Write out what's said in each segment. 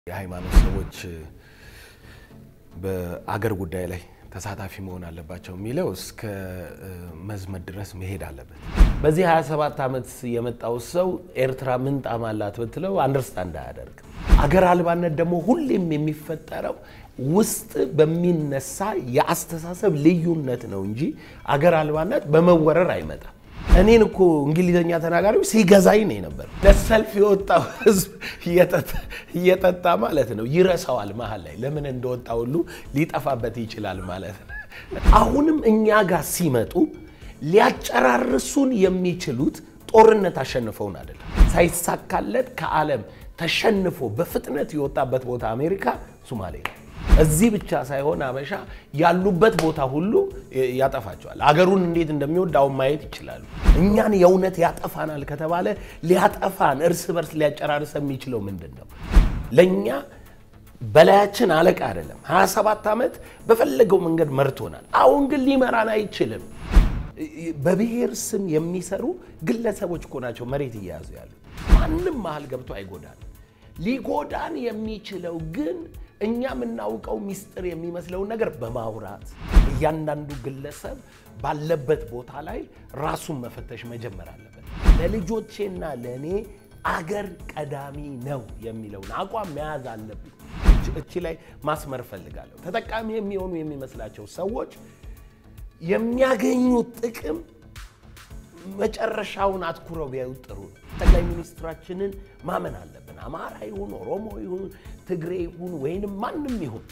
የሃይማኖት ሰዎች በአገር ጉዳይ ላይ ተሳታፊ መሆን አለባቸው የሚለው እስከ መዝመት ድረስ መሄድ አለበት። በዚህ 27 ዓመት የመጣው ሰው ኤርትራ ምን ጣዕም አላት ብትለው አንደርስታንድ አያደርግም። አገር አልባነት ደግሞ ሁሌም የሚፈጠረው ውስጥ በሚነሳ የአስተሳሰብ ልዩነት ነው እንጂ አገር አልባነት በመወረር አይመጣም። እኔን እኮ እንግሊዝኛ ተናጋሪው ሲገዛኝ ነው የነበር። ለሰልፍ የወጣው ህዝብ እየጠጣ ማለት ነው ይረሳዋል። መሀል ላይ ለምን እንደወጣ ሁሉ ሊጠፋበት ይችላል ማለት ነው። አሁንም እኛ ጋር ሲመጡ ሊያጨራርሱን የሚችሉት ጦርነት አሸንፈውን አይደለም። ሳይሳካለት ከዓለም ተሸንፎ በፍጥነት የወጣበት ቦታ አሜሪካ፣ ሶማሌ ነው። እዚህ ብቻ ሳይሆን አበሻ ያሉበት ቦታ ሁሉ ያጠፋቸዋል። አገሩን እንዴት እንደሚወድ አሁን ማየት ይችላሉ። እኛን የእውነት ያጠፋናል ከተባለ ሊያጠፋን እርስ በርስ ሊያጨራርሰ የሚችለው ምንድን ነው? ለእኛ በላያችን አለቃ አይደለም። 27 ዓመት በፈለገው መንገድ መርቶናል። አሁን ግን ሊመራን አይችልም። በብሔር ስም የሚሰሩ ግለሰቦች እኮ ናቸው መሬት እየያዙ ያሉት። ማንም መሀል ገብቶ አይጎዳን። ሊጎዳን የሚችለው ግን እኛ የምናውቀው ሚስጥር የሚመስለውን ነገር በማውራት እያንዳንዱ ግለሰብ ባለበት ቦታ ላይ ራሱን መፈተሽ መጀመር አለበት። ለልጆቼና ለእኔ አገር ቀዳሚ ነው የሚለውን አቋም መያዝ አለብኝ። እቺ ላይ ማስመር እፈልጋለሁ። ተጠቃሚ የሚሆኑ የሚመስላቸው ሰዎች የሚያገኙት ጥቅም መጨረሻውን አትኩረው ቢያዩ ጥሩ ነው። ጠቅላይ ሚኒስትራችንን ማመን አለብን። አማራ ይሁን ኦሮሞ ይሁን ትግሬ ይሁን ወይንም ማንም ይሁን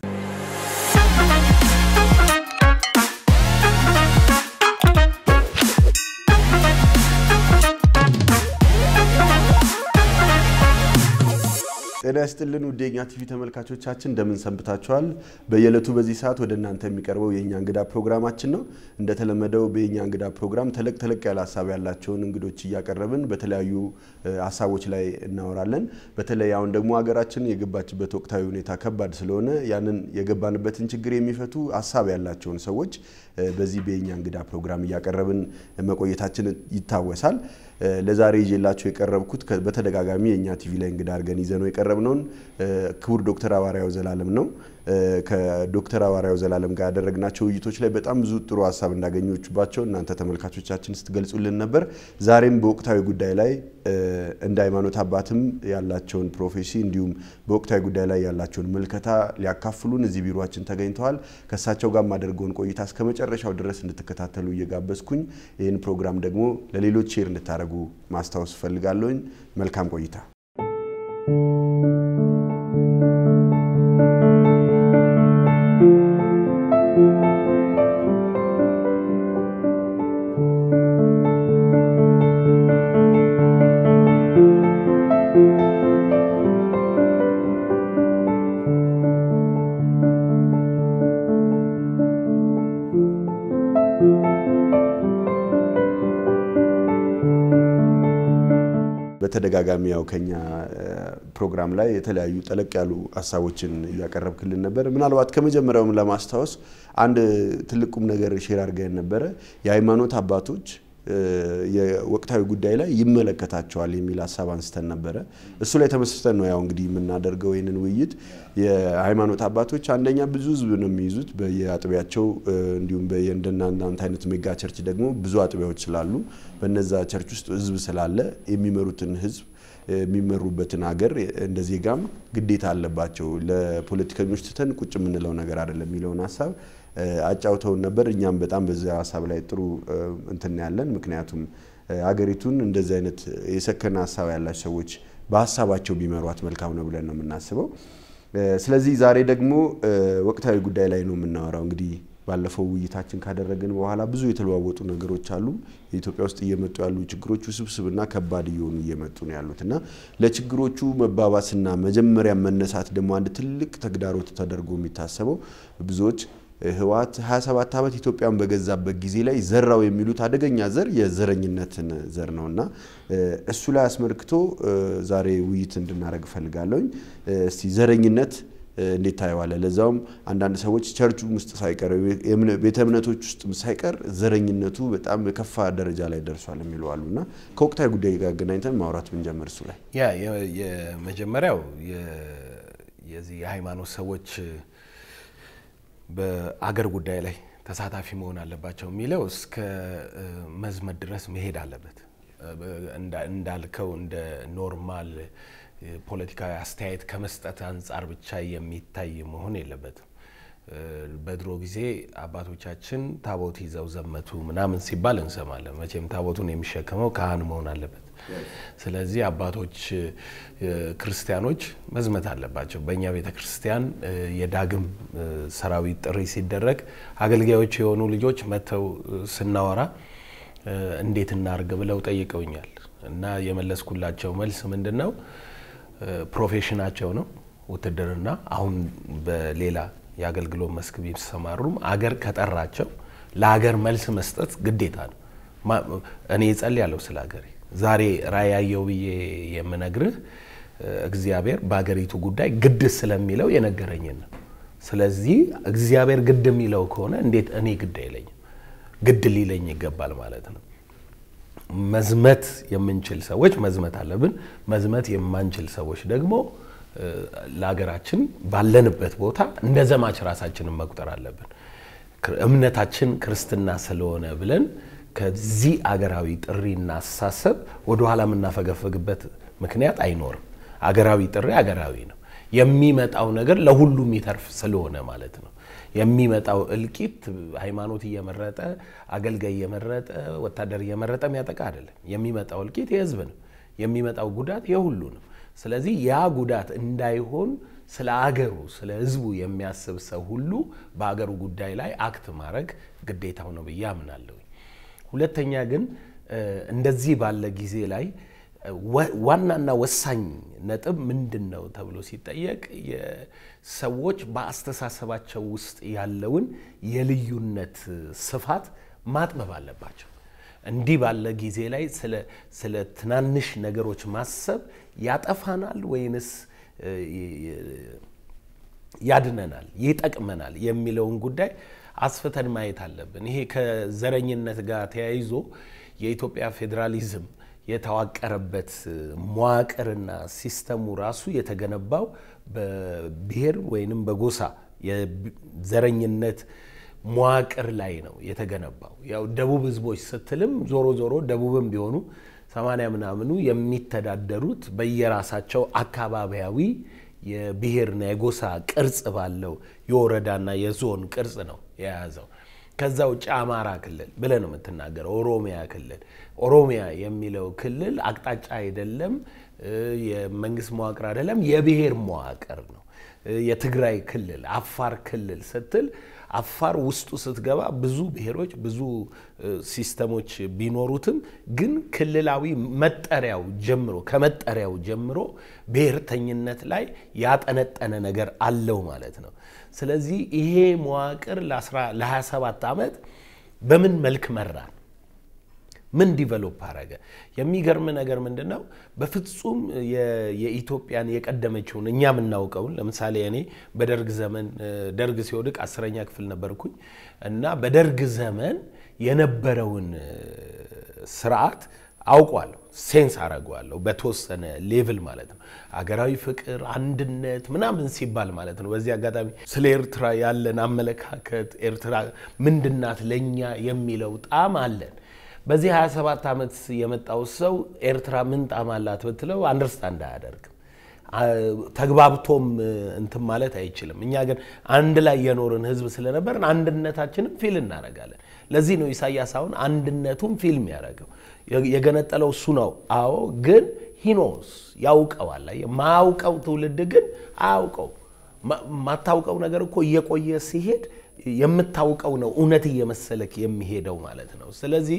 ጤና ይስጥልን ውድ የኛ ቲቪ ተመልካቾቻችን እንደምን ሰንብታችኋል? በየዕለቱ በዚህ ሰዓት ወደ እናንተ የሚቀርበው የእኛ እንግዳ ፕሮግራማችን ነው። እንደተለመደው በየኛ እንግዳ ፕሮግራም ተለቅ ተለቅ ያለ ሀሳብ ያላቸውን እንግዶች እያቀረብን በተለያዩ ሀሳቦች ላይ እናወራለን። በተለይ አሁን ደግሞ ሀገራችን የገባችበት ወቅታዊ ሁኔታ ከባድ ስለሆነ ያንን የገባንበትን ችግር የሚፈቱ ሀሳብ ያላቸውን ሰዎች በዚህ በየኛ እንግዳ ፕሮግራም እያቀረብን መቆየታችን ይታወሳል። ለዛሬ ይዤላቸው የቀረብኩት በተደጋጋሚ የእኛ ቲቪ ላይ እንግዳ አድርገን ይዘነው የቀረብነውን ክቡር ዶክተር ሐዋርያው ዘላለም ነው። ከዶክተር ሐዋርያው ዘላለም ጋር ያደረግናቸው ውይይቶች ላይ በጣም ብዙ ጥሩ ሀሳብ እንዳገኘችባቸው እናንተ ተመልካቾቻችን ስትገልጹልን ነበር። ዛሬም በወቅታዊ ጉዳይ ላይ እንደ ሃይማኖት አባትም ያላቸውን ፕሮፌሲ እንዲሁም በወቅታዊ ጉዳይ ላይ ያላቸውን ምልከታ ሊያካፍሉን እዚህ ቢሮችን ተገኝተዋል። ከእሳቸው ጋር የማደርገውን ቆይታ እስከ መጨረሻው ድረስ እንድትከታተሉ እየጋበዝኩኝ ይህን ፕሮግራም ደግሞ ለሌሎች ሼር እንድታደርጉ ማስታወስ እፈልጋለሁኝ። መልካም ቆይታ። በተደጋጋሚ ያው ከኛ ፕሮግራም ላይ የተለያዩ ጠለቅ ያሉ ሀሳቦችን እያቀረብክልን ነበር። ምናልባት ከመጀመሪያውም ለማስታወስ አንድ ትልቅ ቁም ነገር ሼር አድርገን ነበረ። የሃይማኖት አባቶች የወቅታዊ ጉዳይ ላይ ይመለከታቸዋል የሚል ሀሳብ አንስተን ነበረ። እሱ ላይ ተመስርተን ነው ያው እንግዲህ የምናደርገው ይህንን ውይይት። የሃይማኖት አባቶች አንደኛ ብዙ ህዝብ ነው የሚይዙት በየአጥቢያቸው፣ እንዲሁም እንደናንተ አይነት ሜጋ ቸርች ደግሞ ብዙ አጥቢያዎች ስላሉ በነዛ ቸርች ውስጥ ህዝብ ስላለ የሚመሩትን ህዝብ የሚመሩበትን ሀገር እንደ ዜጋም ግዴታ አለባቸው። ለፖለቲከኞች ትተን ቁጭ የምንለው ነገር አይደለም የሚለውን ሀሳብ አጫውተውን ነበር። እኛም በጣም በዚያ ሀሳብ ላይ ጥሩ እንትን ያለን፣ ምክንያቱም ሀገሪቱን እንደዚህ አይነት የሰከነ ሀሳብ ያላቸው ሰዎች በሀሳባቸው ቢመሯት መልካም ነው ብለን ነው የምናስበው። ስለዚህ ዛሬ ደግሞ ወቅታዊ ጉዳይ ላይ ነው የምናወራው። እንግዲህ ባለፈው ውይይታችን ካደረግን በኋላ ብዙ የተለዋወጡ ነገሮች አሉ። የኢትዮጵያ ውስጥ እየመጡ ያሉ ችግሮች ውስብስብና ከባድ እየሆኑ እየመጡ ነው ያሉት እና ለችግሮቹ መባባስና መጀመሪያ መነሳት ደግሞ አንድ ትልቅ ተግዳሮት ተደርጎ የሚታሰበው ብዙዎች ህወሓት 27 ዓመት ኢትዮጵያን በገዛበት ጊዜ ላይ ዘራው የሚሉት አደገኛ ዘር የዘረኝነትን ዘር ነው እና እሱ ላይ አስመልክቶ ዛሬ ውይይት እንድናደርግ እፈልጋለሁኝ። እስቲ ዘረኝነት እንዴት ታየዋለህ? ለዛውም አንዳንድ ሰዎች ቸርቹ ውስጥ ሳይቀር ቤተ እምነቶች ውስጥ ሳይቀር ዘረኝነቱ በጣም የከፋ ደረጃ ላይ ደርሷል የሚሉ አሉ እና ከወቅታዊ ጉዳይ ጋር አገናኝተን ማውራት ብንጀምር እሱ ላይ ያ የመጀመሪያው የዚህ የሃይማኖት ሰዎች በአገር ጉዳይ ላይ ተሳታፊ መሆን አለባቸው የሚለው እስከ መዝመት ድረስ መሄድ አለበት። እንዳልከው እንደ ኖርማል ፖለቲካዊ አስተያየት ከመስጠት አንጻር ብቻ የሚታይ መሆን የለበትም። በድሮ ጊዜ አባቶቻችን ታቦት ይዘው ዘመቱ ምናምን ሲባል እንሰማለን። መቼም ታቦቱን የሚሸከመው ካህን መሆን አለበት። ስለዚህ አባቶች ክርስቲያኖች መዝመት አለባቸው። በእኛ ቤተ ክርስቲያን የዳግም ሰራዊት ጥሪ ሲደረግ አገልጋዮች የሆኑ ልጆች መጥተው ስናወራ እንዴት እናርግ ብለው ጠይቀውኛል እና የመለስኩላቸው መልስ ምንድን ነው? ፕሮፌሽናቸው ነው ውትድርና። አሁን በሌላ የአገልግሎት መስክ ቢሰማሩም አገር ከጠራቸው ለሀገር መልስ መስጠት ግዴታ ነው። እኔ እጸልያለሁ ስለ ሀገሬ። ዛሬ ራዕይ ያየው ብዬ የምነግርህ እግዚአብሔር በሀገሪቱ ጉዳይ ግድ ስለሚለው የነገረኝን ነው። ስለዚህ እግዚአብሔር ግድ የሚለው ከሆነ እንዴት እኔ ግድ አይለኝም? ግድ ሊለኝ ይገባል ማለት ነው። መዝመት የምንችል ሰዎች መዝመት አለብን። መዝመት የማንችል ሰዎች ደግሞ ለሀገራችን ባለንበት ቦታ እንደ ዘማች ራሳችንን መቁጠር አለብን። እምነታችን ክርስትና ስለሆነ ብለን ከዚህ አገራዊ ጥሪና አስተሳሰብ ወደኋላ የምናፈገፈግበት ምክንያት አይኖርም። አገራዊ ጥሪ አገራዊ ነው። የሚመጣው ነገር ለሁሉም ይተርፍ ስለሆነ ማለት ነው። የሚመጣው እልቂት ሃይማኖት እየመረጠ አገልጋይ እየመረጠ ወታደር እየመረጠ የሚያጠቃ አይደለም። የሚመጣው እልቂት የህዝብ ነው። የሚመጣው ጉዳት የሁሉ ነው። ስለዚህ ያ ጉዳት እንዳይሆን ስለ አገሩ ስለ ህዝቡ የሚያስብ ሰው ሁሉ በአገሩ ጉዳይ ላይ አክት ማድረግ ግዴታው ነው ብዬ አምናለሁ። ሁለተኛ ግን እንደዚህ ባለ ጊዜ ላይ ዋናና ወሳኝ ነጥብ ምንድን ነው ተብሎ ሲጠየቅ ሰዎች በአስተሳሰባቸው ውስጥ ያለውን የልዩነት ስፋት ማጥበብ አለባቸው። እንዲህ ባለ ጊዜ ላይ ስለ ትናንሽ ነገሮች ማሰብ ያጠፋናል ወይንስ ያድነናል፣ ይጠቅመናል የሚለውን ጉዳይ አስፍተን ማየት አለብን። ይሄ ከዘረኝነት ጋር ተያይዞ የኢትዮጵያ ፌዴራሊዝም የተዋቀረበት መዋቅርና ሲስተሙ ራሱ የተገነባው በብሔር ወይንም በጎሳ የዘረኝነት መዋቅር ላይ ነው የተገነባው። ያው ደቡብ ህዝቦች ስትልም ዞሮ ዞሮ ደቡብም ቢሆኑ ሰማንያ ምናምኑ የሚተዳደሩት በየራሳቸው አካባቢያዊ የብሔርና የጎሳ ቅርጽ ባለው የወረዳና የዞን ቅርጽ ነው የያዘው። ከዛ ውጭ አማራ ክልል ብለህ ነው የምትናገረው። ኦሮሚያ ክልል ኦሮሚያ የሚለው ክልል አቅጣጫ አይደለም፣ የመንግስት መዋቅር አይደለም፣ የብሔር መዋቅር ነው። የትግራይ ክልል፣ አፋር ክልል ስትል አፋር ውስጡ ስትገባ ብዙ ብሔሮች ብዙ ሲስተሞች ቢኖሩትም ግን ክልላዊ መጠሪያው ጀምሮ ከመጠሪያው ጀምሮ ብሔርተኝነት ላይ ያጠነጠነ ነገር አለው ማለት ነው። ስለዚህ ይሄ መዋቅር ለ27 ዓመት በምን መልክ መራን? ምን ዲቨሎፕ አረገ? የሚገርም ነገር ምንድን ነው? በፍጹም የኢትዮጵያን የቀደመችውን እኛ የምናውቀውን ለምሳሌ እኔ በደርግ ዘመን ደርግ ሲወድቅ አስረኛ ክፍል ነበርኩኝ እና በደርግ ዘመን የነበረውን ስርዓት አውቋለሁ፣ ሴንስ አረገዋለሁ በተወሰነ ሌቭል ማለት ነው። አገራዊ ፍቅር፣ አንድነት ምናምን ሲባል ማለት ነው። በዚህ አጋጣሚ ስለ ኤርትራ ያለን አመለካከት ኤርትራ ምንድናት ለእኛ የሚለው ጣም አለን። በዚህ 27 ዓመት የመጣው ሰው ኤርትራ ምን ጣም አላት ብትለው አንደርስታንድ አያደርግም። ተግባብቶም እንትን ማለት አይችልም። እኛ ግን አንድ ላይ የኖርን ህዝብ ስለነበርን አንድነታችንም ፊል እናደርጋለን። ለዚህ ነው ኢሳያስ አሁን አንድነቱን ፊልም ያደረገው። የገነጠለው እሱ ነው። አዎ፣ ግን ሂኖስ ያውቀዋል። ማያውቀው ትውልድ ግን አያውቀው። ማታውቀው ነገር እኮ እየቆየ ሲሄድ የምታውቀው ነው እውነት እየመሰለክ የሚሄደው ማለት ነው። ስለዚህ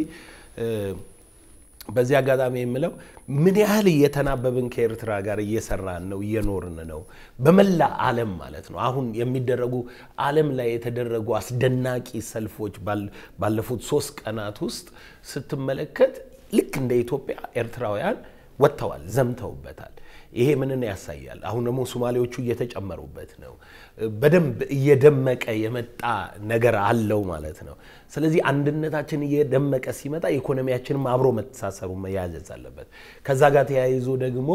በዚህ አጋጣሚ የምለው ምን ያህል እየተናበብን ከኤርትራ ጋር እየሰራን ነው፣ እየኖርን ነው፣ በመላ ዓለም ማለት ነው። አሁን የሚደረጉ ዓለም ላይ የተደረጉ አስደናቂ ሰልፎች ባለፉት ሶስት ቀናት ውስጥ ስትመለከት ልክ እንደ ኢትዮጵያ ኤርትራውያን ወጥተዋል፣ ዘምተውበታል። ይሄ ምንን ያሳያል? አሁን ደግሞ ሶማሌዎቹ እየተጨመሩበት ነው። በደንብ እየደመቀ የመጣ ነገር አለው ማለት ነው። ስለዚህ አንድነታችን እየደመቀ ሲመጣ ኢኮኖሚያችንም አብሮ መተሳሰሩ መያዘዝ አለበት። ከዛ ጋር ተያይዞ ደግሞ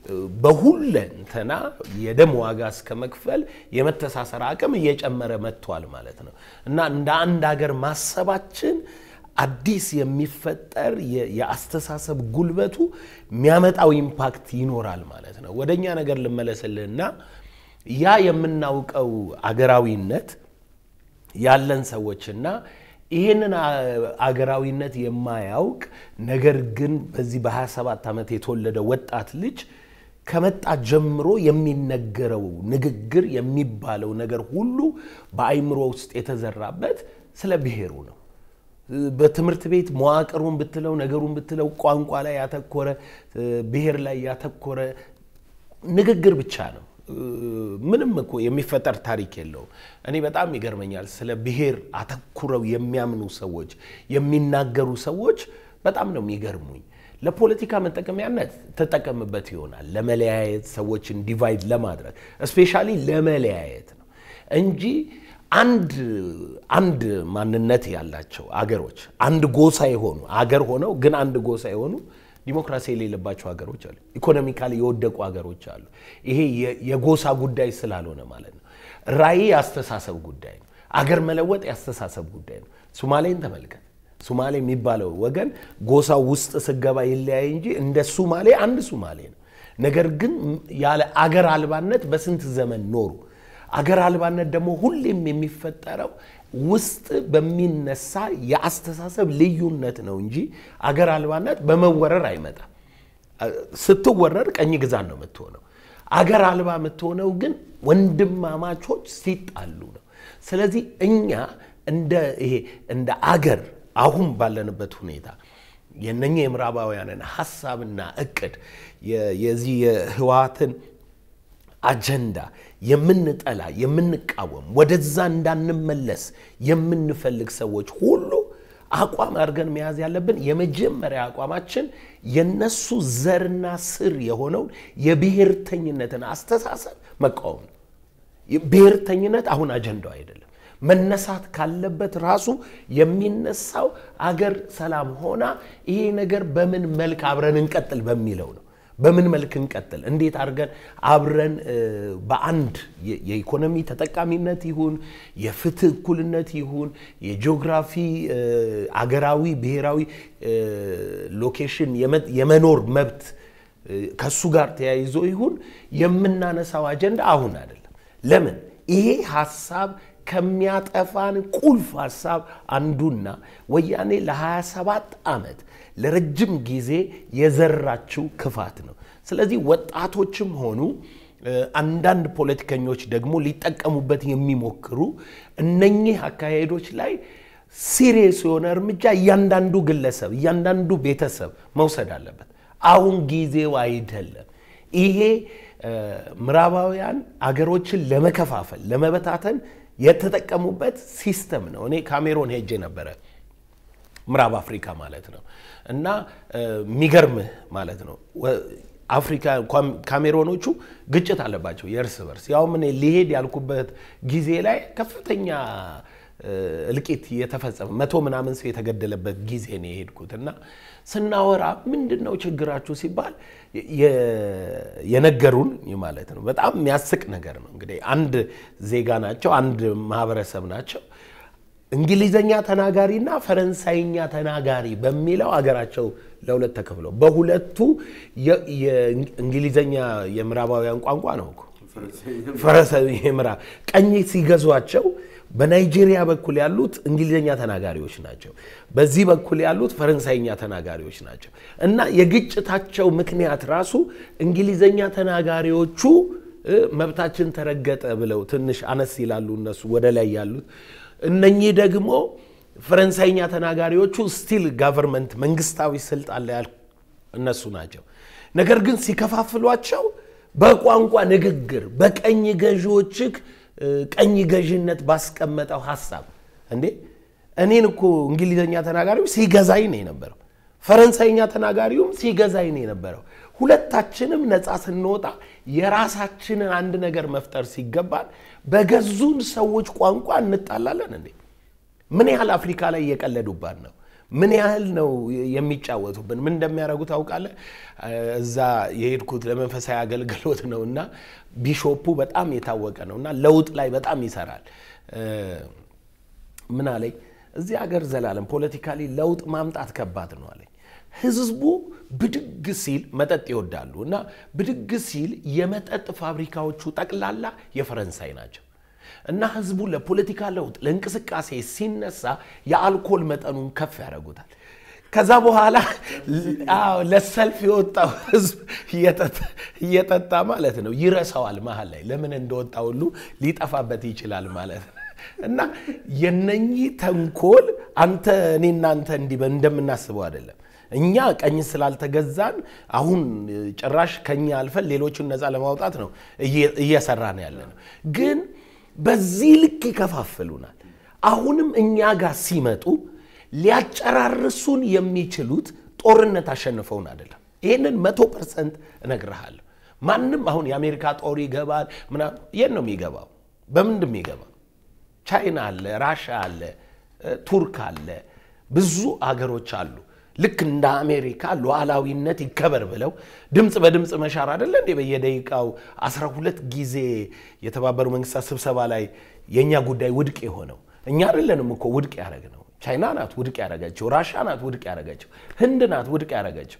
በሁለንተና የደም ዋጋ እስከ መክፈል የመተሳሰር አቅም እየጨመረ መጥቷል ማለት ነው እና እንደ አንድ ሀገር ማሰባችን አዲስ የሚፈጠር የአስተሳሰብ ጉልበቱ የሚያመጣው ኢምፓክት ይኖራል ማለት ነው። ወደ እኛ ነገር ልመለስልህና ያ የምናውቀው አገራዊነት ያለን ሰዎችና ይህንን አገራዊነት የማያውቅ ነገር ግን በዚህ በ27 ዓመት የተወለደ ወጣት ልጅ ከመጣ ጀምሮ የሚነገረው ንግግር የሚባለው ነገር ሁሉ በአይምሮ ውስጥ የተዘራበት ስለ ብሔሩ ነው። በትምህርት ቤት መዋቅሩን ብትለው ነገሩን ብትለው ቋንቋ ላይ ያተኮረ ብሔር ላይ ያተኮረ ንግግር ብቻ ነው። ምንም እኮ የሚፈጠር ታሪክ የለውም። እኔ በጣም ይገርመኛል። ስለ ብሔር አተኩረው የሚያምኑ ሰዎች የሚናገሩ ሰዎች በጣም ነው የሚገርሙኝ። ለፖለቲካ መጠቀሚያነት ተጠቀምበት ይሆናል፣ ለመለያየት ሰዎችን ዲቫይድ ለማድረግ እስፔሻሊ ለመለያየት ነው እንጂ አንድ አንድ ማንነት ያላቸው አገሮች አንድ ጎሳ የሆኑ አገር ሆነው ግን አንድ ጎሳ የሆኑ ዲሞክራሲ የሌለባቸው ሀገሮች አሉ። ኢኮኖሚካሊ የወደቁ ሀገሮች አሉ። ይሄ የጎሳ ጉዳይ ስላልሆነ ማለት ነው። ራዕይ የአስተሳሰብ ጉዳይ ነው። አገር መለወጥ የአስተሳሰብ ጉዳይ ነው። ሱማሌን ተመልከት። ሱማሌ የሚባለው ወገን ጎሳው ውስጥ ስገባ ይለያይ እንጂ እንደ ሱማሌ አንድ ሱማሌ ነው። ነገር ግን ያለ አገር አልባነት በስንት ዘመን ኖሩ። አገር አልባነት ደግሞ ሁሌም የሚፈጠረው ውስጥ በሚነሳ የአስተሳሰብ ልዩነት ነው እንጂ አገር አልባነት በመወረር አይመጣም። ስትወረር ቀኝ ግዛት ነው የምትሆነው። አገር አልባ የምትሆነው ግን ወንድማማቾች ሲጣሉ ነው። ስለዚህ እኛ እንደ ይሄ እንደ አገር አሁን ባለንበት ሁኔታ የነኛ የምዕራባውያንን ሀሳብና እቅድ የዚህ የህወሓትን አጀንዳ የምንጠላ የምንቃወም ወደዛ እንዳንመለስ የምንፈልግ ሰዎች ሁሉ አቋም አድርገን መያዝ ያለብን የመጀመሪያ አቋማችን የነሱ ዘርና ስር የሆነውን የብሔርተኝነትን አስተሳሰብ መቃወም ነው። ብሔርተኝነት አሁን አጀንዳው አይደለም። መነሳት ካለበት ራሱ የሚነሳው አገር ሰላም ሆና ይሄ ነገር በምን መልክ አብረን እንቀጥል በሚለው ነው። በምን መልክ እንቀጥል፣ እንዴት አድርገን አብረን በአንድ የኢኮኖሚ ተጠቃሚነት ይሁን የፍትህ እኩልነት ይሁን የጂኦግራፊ አገራዊ ብሔራዊ ሎኬሽን የመኖር መብት ከሱ ጋር ተያይዞ ይሁን የምናነሳው አጀንዳ አሁን አይደለም። ለምን ይሄ ሀሳብ ከሚያጠፋን ቁልፍ ሀሳብ አንዱና ወያኔ ለ27 ዓመት ለረጅም ጊዜ የዘራችው ክፋት ነው። ስለዚህ ወጣቶችም ሆኑ አንዳንድ ፖለቲከኞች ደግሞ ሊጠቀሙበት የሚሞክሩ እነኚህ አካሄዶች ላይ ሲሪየስ የሆነ እርምጃ እያንዳንዱ ግለሰብ፣ እያንዳንዱ ቤተሰብ መውሰድ አለበት። አሁን ጊዜው አይደለም። ይሄ ምዕራባውያን አገሮችን ለመከፋፈል ለመበታተን የተጠቀሙበት ሲስተም ነው። እኔ ካሜሮን ሄጄ ነበረ ምዕራብ አፍሪካ ማለት ነው። እና የሚገርምህ ማለት ነው አፍሪካ ካሜሮኖቹ ግጭት አለባቸው የእርስ በርስ ያውም እኔ ሊሄድ ያልኩበት ጊዜ ላይ ከፍተኛ እልቂት የተፈጸመ መቶ ምናምን ሰው የተገደለበት ጊዜ ነው የሄድኩት እና ስናወራ ምንድን ነው ችግራችሁ ሲባል የነገሩን ማለት ነው። በጣም የሚያስቅ ነገር ነው። እንግዲህ አንድ ዜጋ ናቸው፣ አንድ ማህበረሰብ ናቸው። እንግሊዘኛ ተናጋሪና ፈረንሳይኛ ተናጋሪ በሚለው አገራቸው ለሁለት ተከፍለው በሁለቱ የእንግሊዘኛ የምዕራባውያን ቋንቋ ነው እኮ ፈረንሳይ ምዕራብ ቀኝ ሲገዟቸው በናይጄሪያ በኩል ያሉት እንግሊዝኛ ተናጋሪዎች ናቸው። በዚህ በኩል ያሉት ፈረንሳይኛ ተናጋሪዎች ናቸው። እና የግጭታቸው ምክንያት ራሱ እንግሊዝኛ ተናጋሪዎቹ መብታችን ተረገጠ ብለው ትንሽ አነስ ይላሉ እነሱ ወደ ላይ ያሉት፣ እነኚህ ደግሞ ፈረንሳይኛ ተናጋሪዎቹ ስቲል ጋቨርንመንት መንግስታዊ ስልጣን ላይ ያሉ እነሱ ናቸው። ነገር ግን ሲከፋፍሏቸው በቋንቋ ንግግር በቀኝ ገዢዎችህ ቀኝ ገዥነት ባስቀመጠው ሀሳብ እንዴ እኔን እኮ እንግሊዝኛ ተናጋሪው ሲገዛኝ ነው የነበረው። ፈረንሳይኛ ተናጋሪውም ሲገዛኝ ነው የነበረው። ሁለታችንም ነፃ ስንወጣ የራሳችንን አንድ ነገር መፍጠር ሲገባን በገዙን ሰዎች ቋንቋ እንጣላለን እንዴ? ምን ያህል አፍሪካ ላይ እየቀለዱባት ነው? ምን ያህል ነው የሚጫወቱብን? ምን እንደሚያደርጉ ታውቃለህ? እዛ የሄድኩት ለመንፈሳዊ አገልግሎት ነው እና ቢሾፑ በጣም የታወቀ ነው እና ለውጥ ላይ በጣም ይሰራል። ምን አለኝ፣ እዚህ ሀገር ዘላለም ፖለቲካሊ ለውጥ ማምጣት ከባድ ነው አለኝ። ህዝቡ ብድግ ሲል መጠጥ ይወዳሉ እና ብድግ ሲል የመጠጥ ፋብሪካዎቹ ጠቅላላ የፈረንሳይ ናቸው እና ህዝቡ ለፖለቲካ ለውጥ ለእንቅስቃሴ ሲነሳ የአልኮል መጠኑን ከፍ ያደርጉታል። ከዛ በኋላ ለሰልፍ የወጣው ህዝብ እየጠጣ ማለት ነው ይረሳዋል። መሀል ላይ ለምን እንደወጣ ሁሉ ሊጠፋበት ይችላል ማለት ነው። እና የነኚህ ተንኮል አንተ እኔ እናንተ እንዲህ እንደምናስበው አይደለም። እኛ ቀኝ ስላልተገዛን አሁን ጭራሽ ከኛ አልፈን ሌሎቹን ነፃ ለማውጣት ነው እየሰራን ያለ ነው። ግን በዚህ ልክ ይከፋፍሉናል። አሁንም እኛ ጋር ሲመጡ ሊያጨራርሱን የሚችሉት ጦርነት አሸንፈውን አይደለም። ይህንን መቶ ፐርሰንት እነግርሃለሁ። ማንም አሁን የአሜሪካ ጦር ይገባል ምናምን የት ነው የሚገባው? በምንድን የሚገባው? ቻይና አለ፣ ራሻ አለ፣ ቱርክ አለ፣ ብዙ አገሮች አሉ። ልክ እንደ አሜሪካ ሉዓላዊነት ይከበር ብለው ድምፅ በድምፅ መሻር አይደለ እንዴ? በየደቂቃው 12 ጊዜ የተባበሩ መንግስታት ስብሰባ ላይ የእኛ ጉዳይ ውድቅ የሆነው እኛ አይደለንም እኮ ውድቅ ያደረግ ነው። ቻይና ናት ውድቅ ያደረገችው፣ ራሻ ናት ውድቅ ያደረገችው፣ ህንድ ናት ውድቅ ያደረገችው።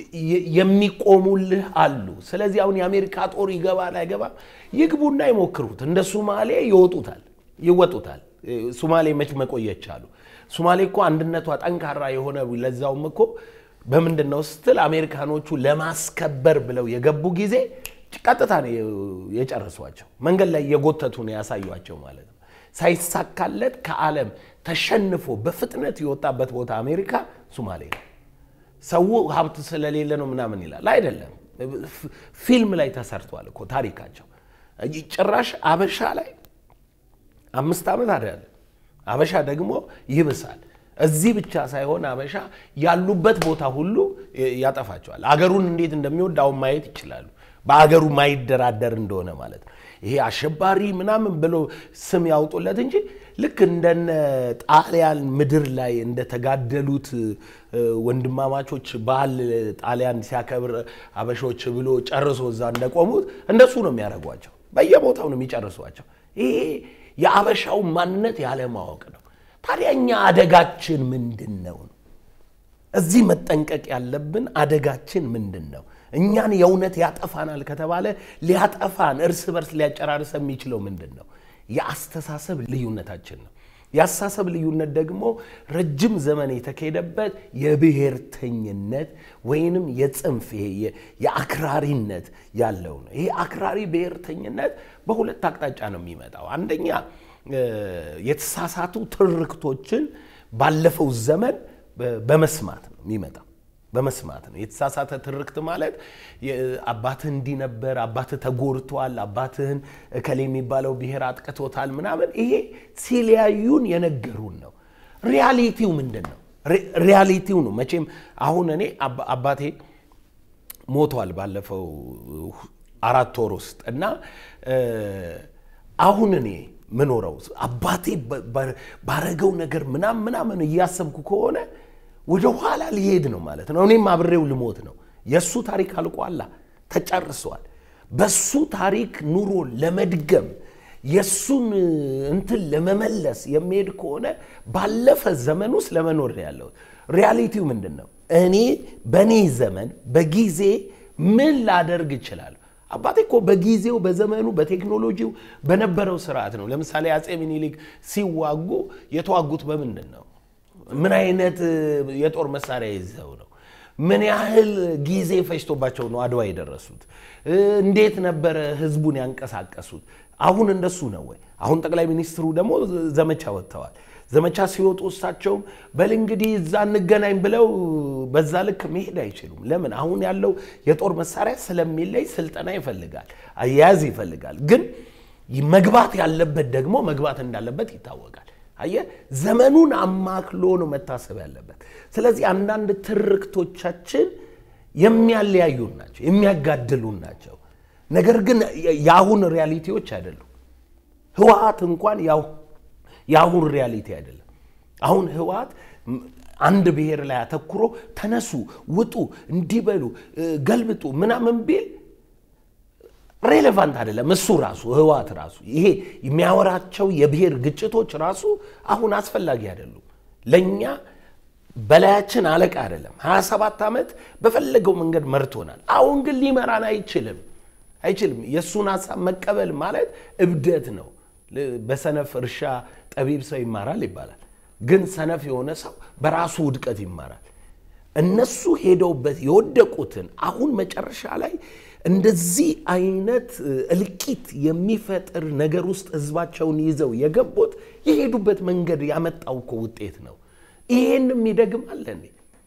የሚቆሙልህ አሉ። ስለዚህ አሁን የአሜሪካ ጦር ይገባል አይገባም፣ ይግቡና ይሞክሩት። እንደ ሱማሌ ይወጡታል፣ ይወጡታል። ሱማሌ መች መቆየች አሉ። ሱማሌ እኮ አንድነቷ ጠንካራ የሆነ ለዛውም እኮ በምንድን ነው ስትል አሜሪካኖቹ ለማስከበር ብለው የገቡ ጊዜ ቀጥታ ነው የጨረሷቸው። መንገድ ላይ የጎተቱ ነው ያሳዩቸው ማለት ነው። ሳይሳካለት ከዓለም ተሸንፎ በፍጥነት የወጣበት ቦታ አሜሪካ ሱማሌ ነው። ሰው ሀብት ስለሌለ ነው ምናምን ይላል። አይደለም፣ ፊልም ላይ ተሰርቷል እኮ ታሪካቸው። ጭራሽ አበሻ ላይ አምስት ዓመት አይደለም አበሻ ደግሞ ይብሳል። እዚህ ብቻ ሳይሆን አበሻ ያሉበት ቦታ ሁሉ ያጠፋቸዋል። አገሩን እንዴት እንደሚወድ አሁን ማየት ይችላሉ። በአገሩ ማይደራደር እንደሆነ ማለት ነው። ይሄ አሸባሪ ምናምን ብሎ ስም ያውጡለት እንጂ ልክ እንደነ ጣሊያን ምድር ላይ እንደተጋደሉት ወንድማማቾች በዓል ጣሊያን ሲያከብር አበሾች ብሎ ጨርሶ እዛ እንደቆሙት እንደሱ ነው የሚያደርጓቸው። በየቦታው ነው የሚጨርሷቸው። ይሄ የአበሻው ማንነት ያለማወቅ ነው። ታዲያ እኛ አደጋችን ምንድን ነው? እዚህ መጠንቀቅ ያለብን አደጋችን ምንድን ነው? እኛን የእውነት ያጠፋናል ከተባለ ሊያጠፋን እርስ በርስ ሊያጨራርሰ የሚችለው ምንድን ነው? የአስተሳሰብ ልዩነታችን ነው። የአስተሳሰብ ልዩነት ደግሞ ረጅም ዘመን የተካሄደበት የብሔርተኝነት ወይንም የጽንፍ የአክራሪነት ያለው ነው። ይሄ አክራሪ ብሔርተኝነት በሁለት አቅጣጫ ነው የሚመጣው። አንደኛ የተሳሳቱ ትርክቶችን ባለፈው ዘመን በመስማት ነው የሚመጣው በመስማት ነው። የተሳሳተ ትርክት ማለት አባትህ እንዲህ ነበር፣ አባትህ ተጎድቷል፣ አባትህን እከሌ የሚባለው ብሔር አጥቅቶታል ምናምን፣ ይሄ ሲለያዩን የነገሩን ነው። ሪያሊቲው ምንድን ነው? ሪያሊቲው ነው። መቼም አሁን እኔ አባቴ ሞቷል ባለፈው አራት ወር ውስጥ እና አሁን እኔ ምኖረው አባቴ ባረገው ነገር ምናምን ምናምን እያሰብኩ ከሆነ ወደ ኋላ ሊሄድ ነው ማለት ነው። እኔም አብሬው ልሞት ነው። የእሱ ታሪክ አልቋላ ተጨርሷል። በሱ ታሪክ ኑሮ ለመድገም የእሱን እንትን ለመመለስ የሚሄድ ከሆነ ባለፈ ዘመን ውስጥ ለመኖር ነው ያለው። ሪያሊቲው ምንድን ነው? እኔ በእኔ ዘመን በጊዜ ምን ላደርግ እችላለሁ? አባቴ እኮ በጊዜው በዘመኑ በቴክኖሎጂው በነበረው ስርዓት ነው። ለምሳሌ አፄ ሚኒሊክ ሲዋጉ የተዋጉት በምንድን ነው? ምን አይነት የጦር መሳሪያ ይዘው ነው? ምን ያህል ጊዜ ፈጅቶባቸው ነው አድዋ የደረሱት? እንዴት ነበረ ህዝቡን ያንቀሳቀሱት? አሁን እንደሱ ነው ወይ? አሁን ጠቅላይ ሚኒስትሩ ደግሞ ዘመቻ ወጥተዋል። ዘመቻ ሲወጡ እሳቸውም በል እንግዲህ እዛ እንገናኝ ብለው በዛ ልክ መሄድ አይችሉም። ለምን? አሁን ያለው የጦር መሳሪያ ስለሚለይ ስልጠና ይፈልጋል፣ አያያዝ ይፈልጋል። ግን መግባት ያለበት ደግሞ መግባት እንዳለበት ይታወቃል። አየህ፣ ዘመኑን አማክሎ ነው መታሰብ ያለበት። ስለዚህ አንዳንድ ትርክቶቻችን የሚያለያዩን ናቸው፣ የሚያጋድሉን ናቸው። ነገር ግን የአሁን ሪያሊቲዎች አይደሉም። ህወሓት እንኳን የአሁን ሪያሊቲ አይደለም። አሁን ህወሓት አንድ ብሔር ላይ አተኩሮ ተነሱ፣ ውጡ፣ እንዲበሉ፣ ገልብጡ ምናምን ቢል ሬሌቫንት አይደለም። እሱ ራሱ ህወሓት ራሱ ይሄ የሚያወራቸው የብሔር ግጭቶች ራሱ አሁን አስፈላጊ አይደሉም። ለእኛ በላያችን አለቃ አይደለም። 27 ዓመት በፈለገው መንገድ መርቶናል። አሁን ግን ሊመራን አይችልም አይችልም። የእሱን ሀሳብ መቀበል ማለት እብደት ነው። በሰነፍ እርሻ ጠቢብ ሰው ይማራል ይባላል። ግን ሰነፍ የሆነ ሰው በራሱ ውድቀት ይማራል። እነሱ ሄደውበት የወደቁትን አሁን መጨረሻ ላይ እንደዚህ አይነት እልቂት የሚፈጥር ነገር ውስጥ ህዝባቸውን ይዘው የገቡት የሄዱበት መንገድ ያመጣው እኮ ውጤት ነው። ይሄንም ይደግማል እንዴ?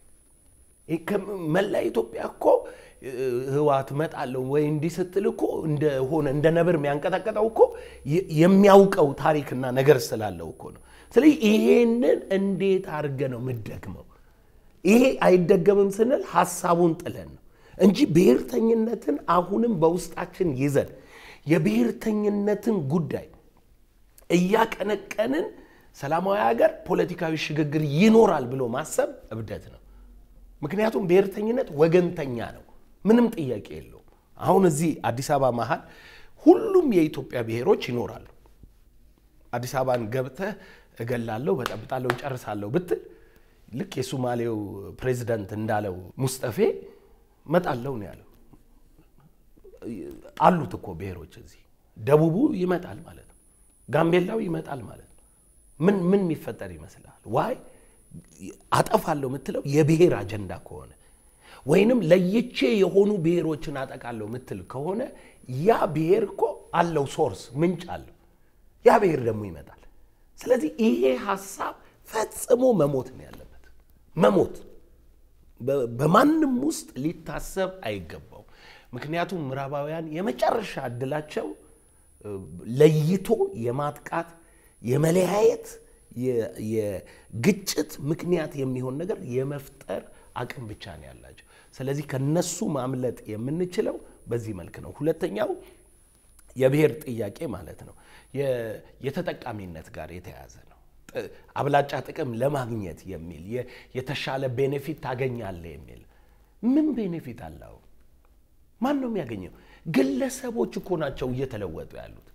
መላ ኢትዮጵያ እኮ ህወሓት እመጣለሁ ወይ እንዲህ ስትል እኮ እንደሆነ እንደ ነብር የሚያንቀጠቀጠው እኮ የሚያውቀው ታሪክና ነገር ስላለው እኮ ነው። ስለዚህ ይሄንን እንዴት አድርገ ነው የምደግመው? ይሄ አይደገምም ስንል ሀሳቡን ጥለን ነው እንጂ ብሔርተኝነትን አሁንም በውስጣችን ይዘን የብሔርተኝነትን ጉዳይ እያቀነቀንን ሰላማዊ ሀገር ፖለቲካዊ ሽግግር ይኖራል ብሎ ማሰብ እብደት ነው። ምክንያቱም ብሔርተኝነት ወገንተኛ ነው፣ ምንም ጥያቄ የለውም። አሁን እዚህ አዲስ አበባ መሀል ሁሉም የኢትዮጵያ ብሔሮች ይኖራሉ። አዲስ አበባን ገብተህ እገላለሁ፣ በጠብጣለሁ፣ ጨርሳለሁ ብትል ልክ የሱማሌው ፕሬዚዳንት እንዳለው ሙስጠፌ መጣለው ነው ያለው። አሉት እኮ ብሔሮች እዚህ ደቡቡ ይመጣል ማለት ነው፣ ጋምቤላው ይመጣል ማለት ነው። ምን ምን የሚፈጠር ይመስላል? ዋይ አጠፋለሁ የምትለው የብሔር አጀንዳ ከሆነ ወይንም ለይቼ የሆኑ ብሔሮችን አጠቃለሁ የምትል ከሆነ ያ ብሔር እኮ አለው ሶርስ ምንጭ አለው። ያ ብሔር ደግሞ ይመጣል። ስለዚህ ይሄ ሀሳብ ፈጽሞ መሞት ነው ያለበት። መሞት በማንም ውስጥ ሊታሰብ አይገባው። ምክንያቱም ምዕራባውያን የመጨረሻ እድላቸው ለይቶ የማጥቃት የመለያየት የግጭት ምክንያት የሚሆን ነገር የመፍጠር አቅም ብቻ ነው ያላቸው። ስለዚህ ከነሱ ማምለጥ የምንችለው በዚህ መልክ ነው። ሁለተኛው የብሔር ጥያቄ ማለት ነው የተጠቃሚነት ጋር የተያያዘ ነው። አብላጫ ጥቅም ለማግኘት የሚል የተሻለ ቤኔፊት ታገኛለህ የሚል ምን ቤኔፊት አለው? ማን ነው የሚያገኘው? ግለሰቦች እኮ ናቸው እየተለወጡ ያሉት።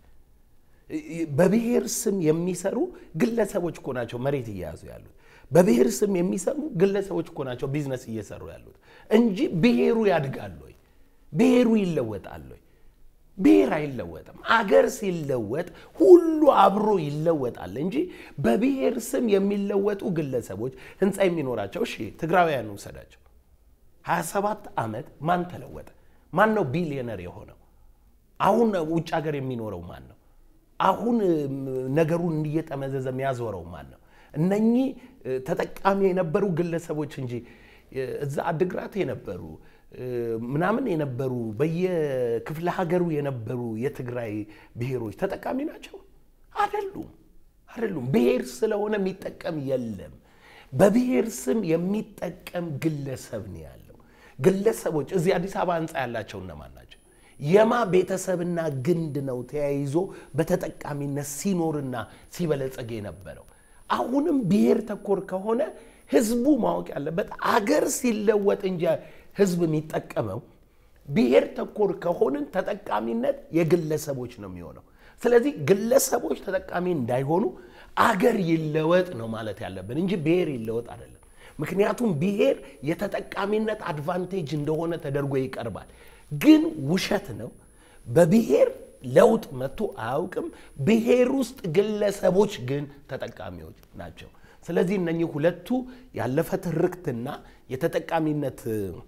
በብሔር ስም የሚሰሩ ግለሰቦች እኮ ናቸው መሬት እየያዙ ያሉት። በብሔር ስም የሚሰሩ ግለሰቦች እኮ ናቸው ቢዝነስ እየሰሩ ያሉት እንጂ ብሔሩ ያድጋል ወይ? ብሔሩ ይለወጣል ወይ? ብሔር አይለወጥም። አገር ሲለወጥ ሁሉ አብሮ ይለወጣል እንጂ በብሔር ስም የሚለወጡ ግለሰቦች ህንፃ የሚኖራቸው እሺ፣ ትግራውያን ውሰዳቸው። 27 ዓመት ማን ተለወጠ? ማን ነው ቢሊዮነር የሆነው? አሁን ውጭ ሀገር የሚኖረው ማን ነው? አሁን ነገሩን እየጠመዘዘ የሚያዞረው ማን ነው? እነኚህ ተጠቃሚ የነበሩ ግለሰቦች እንጂ እዛ አድግራት የነበሩ ምናምን የነበሩ በየክፍለ ሀገሩ የነበሩ የትግራይ ብሔሮች ተጠቃሚ ናቸው? አይደሉም፣ አይደሉም። ብሔር ስለሆነ የሚጠቀም የለም። በብሔር ስም የሚጠቀም ግለሰብ ነው ያለው። ግለሰቦች እዚህ አዲስ አበባ ህንፃ ያላቸው እነማን ናቸው? የማ ቤተሰብና ግንድ ነው ተያይዞ በተጠቃሚነት ሲኖርና ሲበለጸግ የነበረው? አሁንም ብሔር ተኮር ከሆነ ህዝቡ ማወቅ ያለበት አገር ሲለወጥ እንጂ ህዝብ የሚጠቀመው ብሔር ተኮር ከሆንን ተጠቃሚነት የግለሰቦች ነው የሚሆነው። ስለዚህ ግለሰቦች ተጠቃሚ እንዳይሆኑ አገር ይለወጥ ነው ማለት ያለብን እንጂ ብሔር ይለወጥ አይደለም። ምክንያቱም ብሔር የተጠቃሚነት አድቫንቴጅ እንደሆነ ተደርጎ ይቀርባል። ግን ውሸት ነው። በብሔር ለውጥ መጥቶ አያውቅም። ብሔር ውስጥ ግለሰቦች ግን ተጠቃሚዎች ናቸው። ስለዚህ እነኚህ ሁለቱ ያለፈ ትርክትና የተጠቃሚነት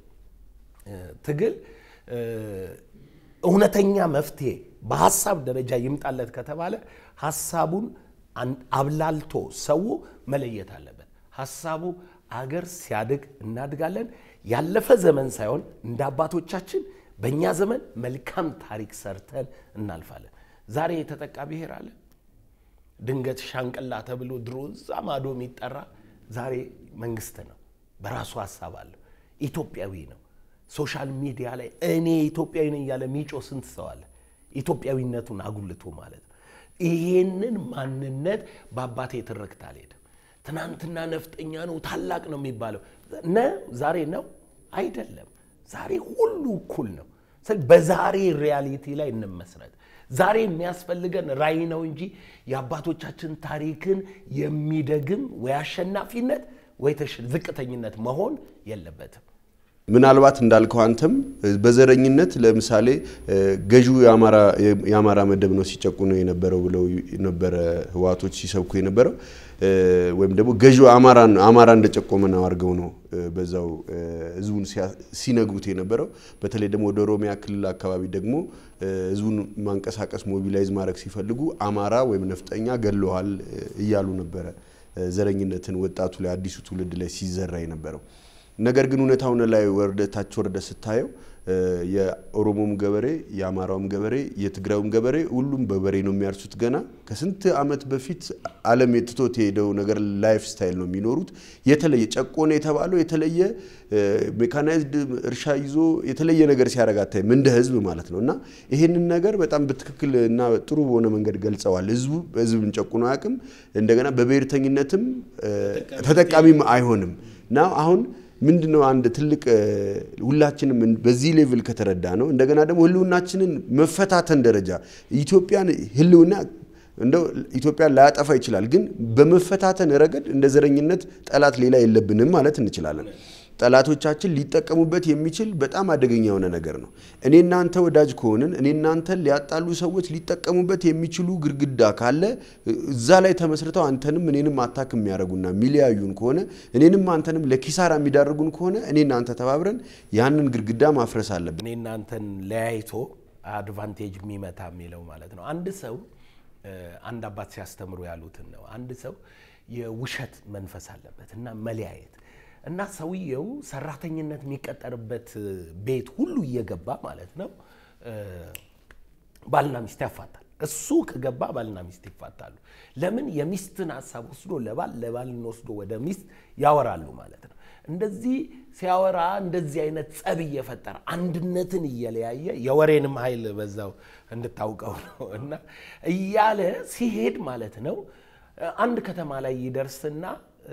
ትግል እውነተኛ መፍትሄ በሀሳብ ደረጃ ይምጣለት ከተባለ ሀሳቡን አብላልቶ ሰው መለየት አለበት። ሀሳቡ አገር ሲያድግ እናድጋለን። ያለፈ ዘመን ሳይሆን እንደ አባቶቻችን በእኛ ዘመን መልካም ታሪክ ሰርተን እናልፋለን። ዛሬ የተጠቃ ብሔር አለ። ድንገት ሻንቅላ ተብሎ ድሮ እዛ ማዶ የሚጠራ ዛሬ መንግስት ነው። በራሱ ሀሳብ አለው። ኢትዮጵያዊ ነው። ሶሻል ሚዲያ ላይ እኔ ኢትዮጵያዊ ነኝ እያለ ሚጮ ስንት ሰው አለ? ኢትዮጵያዊነቱን አጉልቶ ማለት ነው። ይሄንን ማንነት በአባቴ ትርክት አልሄድም። ትናንትና ነፍጠኛ ነው ታላቅ ነው የሚባለው ነ ዛሬ ነው አይደለም። ዛሬ ሁሉ እኩል ነው። ስለዚህ በዛሬ ሪያሊቲ ላይ እንመስረት። ዛሬ የሚያስፈልገን ራዕይ ነው እንጂ የአባቶቻችን ታሪክን የሚደግም ወይ አሸናፊነት ወይ ዝቅተኝነት መሆን የለበትም። ምናልባት እንዳልከው አንተም በዘረኝነት ለምሳሌ ገዢው የአማራ መደብ ነው ሲጨቁኑ የነበረው ብለው ነበረ ህወሓቶች ሲሰብኩ የነበረው ወይም ደግሞ ገዢው አማራ እንደጨቆመ ነው አድርገው ነው በዛው ህዝቡን ሲነግሩት የነበረው። በተለይ ደግሞ ወደ ኦሮሚያ ክልል አካባቢ ደግሞ ህዝቡን ማንቀሳቀስ ሞቢላይዝ ማድረግ ሲፈልጉ አማራ ወይም ነፍጠኛ ገለዋል እያሉ ነበረ ዘረኝነትን ወጣቱ ላይ አዲሱ ትውልድ ላይ ሲዘራ የነበረው። ነገር ግን እውነታውን ላይ ወርደ ታች ወርደ ስታየው የኦሮሞም ገበሬ የአማራውም ገበሬ የትግራዩም ገበሬ ሁሉም በበሬ ነው የሚያርሱት። ገና ከስንት ዓመት በፊት ዓለም የትቶት የሄደው ነገር ላይፍ ስታይል ነው የሚኖሩት። የተለየ ጨቆነ የተባለው የተለየ ሜካናይዝድ እርሻ ይዞ የተለየ ነገር ሲያደርግ አታይም፣ እንደ ህዝብ ማለት ነው። እና ይሄንን ነገር በጣም በትክክል እና ጥሩ በሆነ መንገድ ገልጸዋል። ህዝቡ ህዝብን ጨቁኖ አያውቅም። እንደገና በብሔርተኝነትም ተጠቃሚም አይሆንም እና አሁን ምንድን ነው አንድ ትልቅ ሁላችንም በዚህ ሌቭል ከተረዳ ነው እንደገና ደግሞ ህልውናችንን መፈታተን ደረጃ ኢትዮጵያን ህልውና እንደው ኢትዮጵያን ላያጠፋ ይችላል፣ ግን በመፈታተን ረገድ እንደ ዘረኝነት ጠላት ሌላ የለብንም ማለት እንችላለን። ጠላቶቻችን ሊጠቀሙበት የሚችል በጣም አደገኛ የሆነ ነገር ነው። እኔ እናንተ ወዳጅ ከሆንን እኔ እናንተን ሊያጣሉ ሰዎች ሊጠቀሙበት የሚችሉ ግድግዳ ካለ እዛ ላይ ተመስርተው አንተንም እኔንም አታክ የሚያደርጉና የሚለያዩን ከሆነ እኔንም አንተንም ለኪሳራ የሚዳርጉን ከሆነ እኔ እናንተ ተባብረን ያንን ግድግዳ ማፍረስ አለብን። እኔ እናንተን ለያይቶ አድቫንቴጅ የሚመታ የሚለው ማለት ነው። አንድ ሰው አንድ አባት ሲያስተምሩ ያሉትን ነው። አንድ ሰው የውሸት መንፈስ አለበት እና መለያየት እና ሰውየው ሰራተኝነት የሚቀጠርበት ቤት ሁሉ እየገባ ማለት ነው ባልና ሚስት ያፋታል። እሱ ከገባ ባልና ሚስት ይፋታሉ። ለምን? የሚስትን ሀሳብ ወስዶ ለባል ለባልን ወስዶ ወደ ሚስት ያወራሉ ማለት ነው። እንደዚህ ሲያወራ እንደዚህ አይነት ጸብ እየፈጠረ አንድነትን እየለያየ የወሬንም ኃይል በዛው እንድታውቀው ነው እና እያለ ሲሄድ ማለት ነው አንድ ከተማ ላይ ይደርስና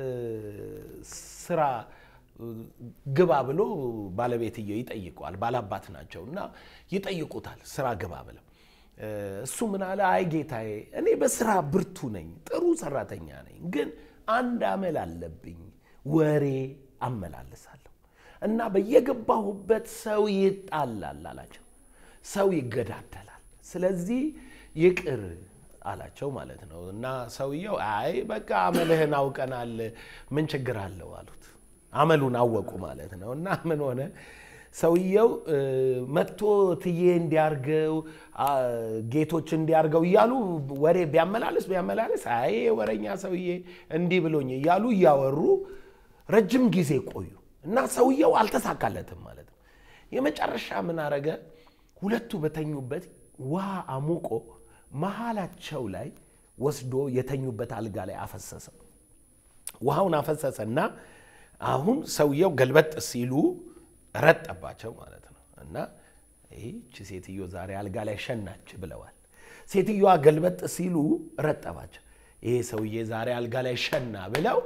ስራ ግባ ብሎ ባለቤትየው ይጠይቀዋል። ባላባት ናቸው እና ይጠይቁታል ስራ ግባ ብለው። እሱ ምን አለ? አይ ጌታዬ፣ እኔ በስራ ብርቱ ነኝ፣ ጥሩ ሰራተኛ ነኝ፣ ግን አንድ አመል አለብኝ፣ ወሬ አመላልሳለሁ እና በየገባሁበት ሰው ይጣላል አላቸው። ሰው ይገዳደላል። ስለዚህ ይቅር አላቸው ማለት ነው። እና ሰውየው አይ በቃ አመልህን አውቀናል፣ ምን ችግር አለው አሉት። አመሉን አወቁ ማለት ነው። እና ምን ሆነ ሰውየው መጥቶ ትዬ እንዲያርገው ጌቶች እንዲያርገው እያሉ ወሬ ቢያመላልስ ቢያመላልስ አይ ወረኛ ሰውዬ እንዲህ ብሎኝ እያሉ እያወሩ ረጅም ጊዜ ቆዩ እና ሰውየው አልተሳካለትም ማለት ነው። የመጨረሻ ምን አረገ? ሁለቱ በተኙበት ውሃ አሙቆ መሀላቸው ላይ ወስዶ የተኙበት አልጋ ላይ አፈሰሰ። ውሃውን አፈሰሰና አሁን ሰውየው ገልበጥ ሲሉ ረጠባቸው ማለት ነው። እና ይህች ሴትዮ ዛሬ አልጋ ላይ ሸናች ብለዋል። ሴትዮዋ ገልበጥ ሲሉ ረጠባቸው። ይሄ ሰውዬ ዛሬ አልጋ ላይ ሸና ብለው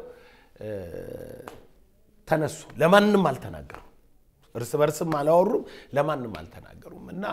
ተነሱ። ለማንም አልተናገሩም፣ እርስ በርስም አላወሩም፣ ለማንም አልተናገሩም እና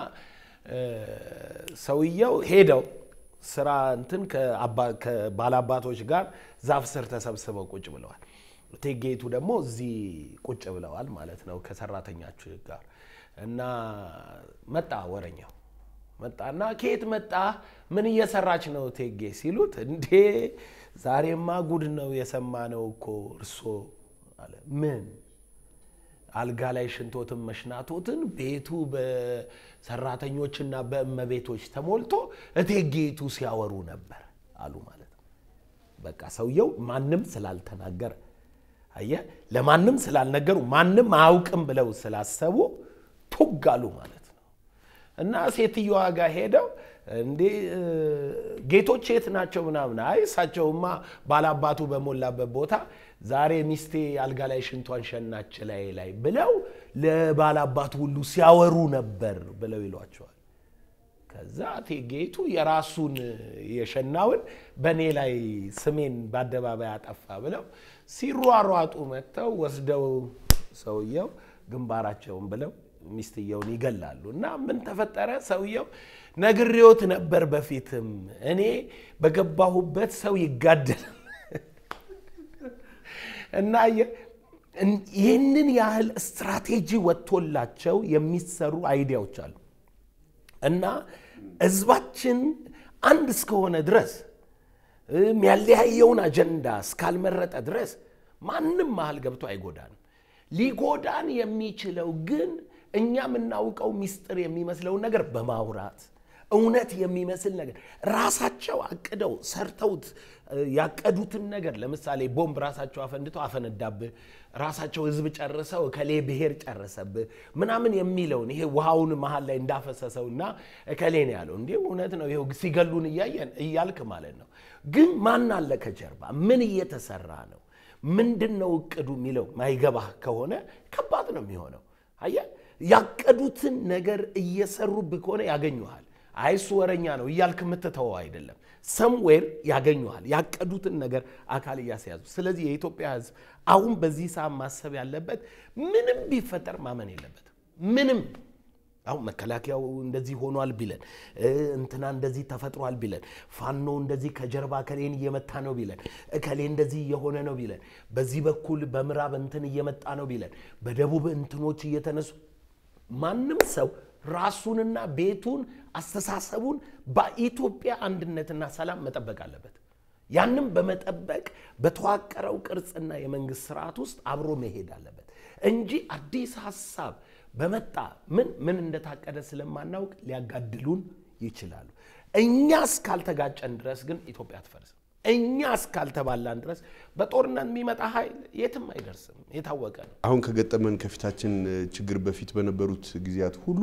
ሰውየው ሄደው ስራ እንትን ከባላባቶች ጋር ዛፍ ስር ተሰብስበው ቁጭ ብለዋል። እቴጌይቱ ደግሞ እዚህ ቁጭ ብለዋል ማለት ነው ከሰራተኛችሁ ጋር እና መጣ ወረኛው መጣና ከየት መጣ ምን እየሰራች ነው እቴጌ ሲሉት እንዴ ዛሬማ ጉድ ነው የሰማነው እኮ እርሶ አለ ምን አልጋ ላይ ሽንቶትን መሽናቶትን ቤቱ በሰራተኞችና በእመቤቶች ተሞልቶ እቴጌይቱ ሲያወሩ ነበር አሉ ማለት ነው። በቃ ሰውየው ማንም ስላልተናገረ አየህ፣ ለማንም ስላልነገሩ ማንም አያውቅም ብለው ስላሰቡ ቱግ አሉ ማለት ነው። እና ሴትዮዋ ጋር ሄደው እንዴ ጌቶች የት ናቸው ምናምን፣ አይ እሳቸውማ ባላባቱ በሞላበት ቦታ ዛሬ ሚስቴ አልጋ ላይ ሽንቷን ሸናች ላይ ላይ ብለው ለባላባቱ ሁሉ ሲያወሩ ነበር ብለው ይሏቸዋል። ከዛ እቴጌይቱ የራሱን የሸናውን በእኔ ላይ ስሜን በአደባባይ አጠፋ ብለው ሲሯሯጡ መጥተው ወስደው ሰውየው ግንባራቸውን ብለው ሚስትየውን ይገላሉ። እና ምን ተፈጠረ? ሰውየው ነግሬዎት ነበር በፊትም እኔ በገባሁበት ሰው ይጋደል እና ይህንን ያህል ስትራቴጂ ወጥቶላቸው የሚሰሩ አይዲያዎች አሉ እና ህዝባችን አንድ እስከሆነ ድረስ የሚያለያየውን አጀንዳ እስካልመረጠ ድረስ ማንም መሀል ገብቶ አይጎዳንም። ሊጎዳን የሚችለው ግን እኛ የምናውቀው ሚስጥር የሚመስለውን ነገር በማውራት እውነት የሚመስል ነገር ራሳቸው አቅደው ሰርተውት ያቀዱትን ነገር ለምሳሌ ቦምብ ራሳቸው አፈንድተው አፈነዳብህ፣ ራሳቸው ህዝብ ጨርሰው እከሌ ብሔር ጨረሰብህ ምናምን የሚለውን ይሄ ውሃውን መሀል ላይ እንዳፈሰሰውና እከሌ ነው ያለው እንዲህ እውነት ነው ይኸው ሲገሉን እያየን እያልክ ማለት ነው። ግን ማን አለ ከጀርባ? ምን እየተሰራ ነው? ምንድን ነው እቅዱ የሚለው ማይገባህ ከሆነ ከባድ ነው የሚሆነው። አየህ ያቀዱትን ነገር እየሰሩብህ ከሆነ ያገኙሃል። አይሱ ወረኛ ነው እያልክ የምትተወው አይደለም። ሰምዌር ያገኙሃል፣ ያቀዱትን ነገር አካል እያስያዙ። ስለዚህ የኢትዮጵያ ህዝብ አሁን በዚህ ሰዓት ማሰብ ያለበት ምንም ቢፈጠር ማመን የለበትም። ምንም አሁን መከላከያው እንደዚህ ሆኗል ቢለን፣ እንትና እንደዚህ ተፈጥሯል ቢለን፣ ፋኖ እንደዚህ ከጀርባ እከሌን እየመታ ነው ቢለን፣ እከሌ እንደዚህ እየሆነ ነው ቢለን፣ በዚህ በኩል በምዕራብ እንትን እየመጣ ነው ቢለን፣ በደቡብ እንትኖች እየተነሱ ማንም ሰው ራሱንና ቤቱን አስተሳሰቡን በኢትዮጵያ አንድነትና ሰላም መጠበቅ አለበት። ያንም በመጠበቅ በተዋቀረው ቅርጽና የመንግስት ስርዓት ውስጥ አብሮ መሄድ አለበት እንጂ አዲስ ሀሳብ በመጣ ምን ምን እንደታቀደ ስለማናውቅ ሊያጋድሉን ይችላሉ። እኛ እስካልተጋጨን ድረስ ግን ኢትዮጵያ አትፈርስም። እኛ እስካልተባላን ድረስ በጦርነት የሚመጣ ኃይል የትም አይደርስም። የታወቀ ነው። አሁን ከገጠመን ከፊታችን ችግር በፊት በነበሩት ጊዜያት ሁሉ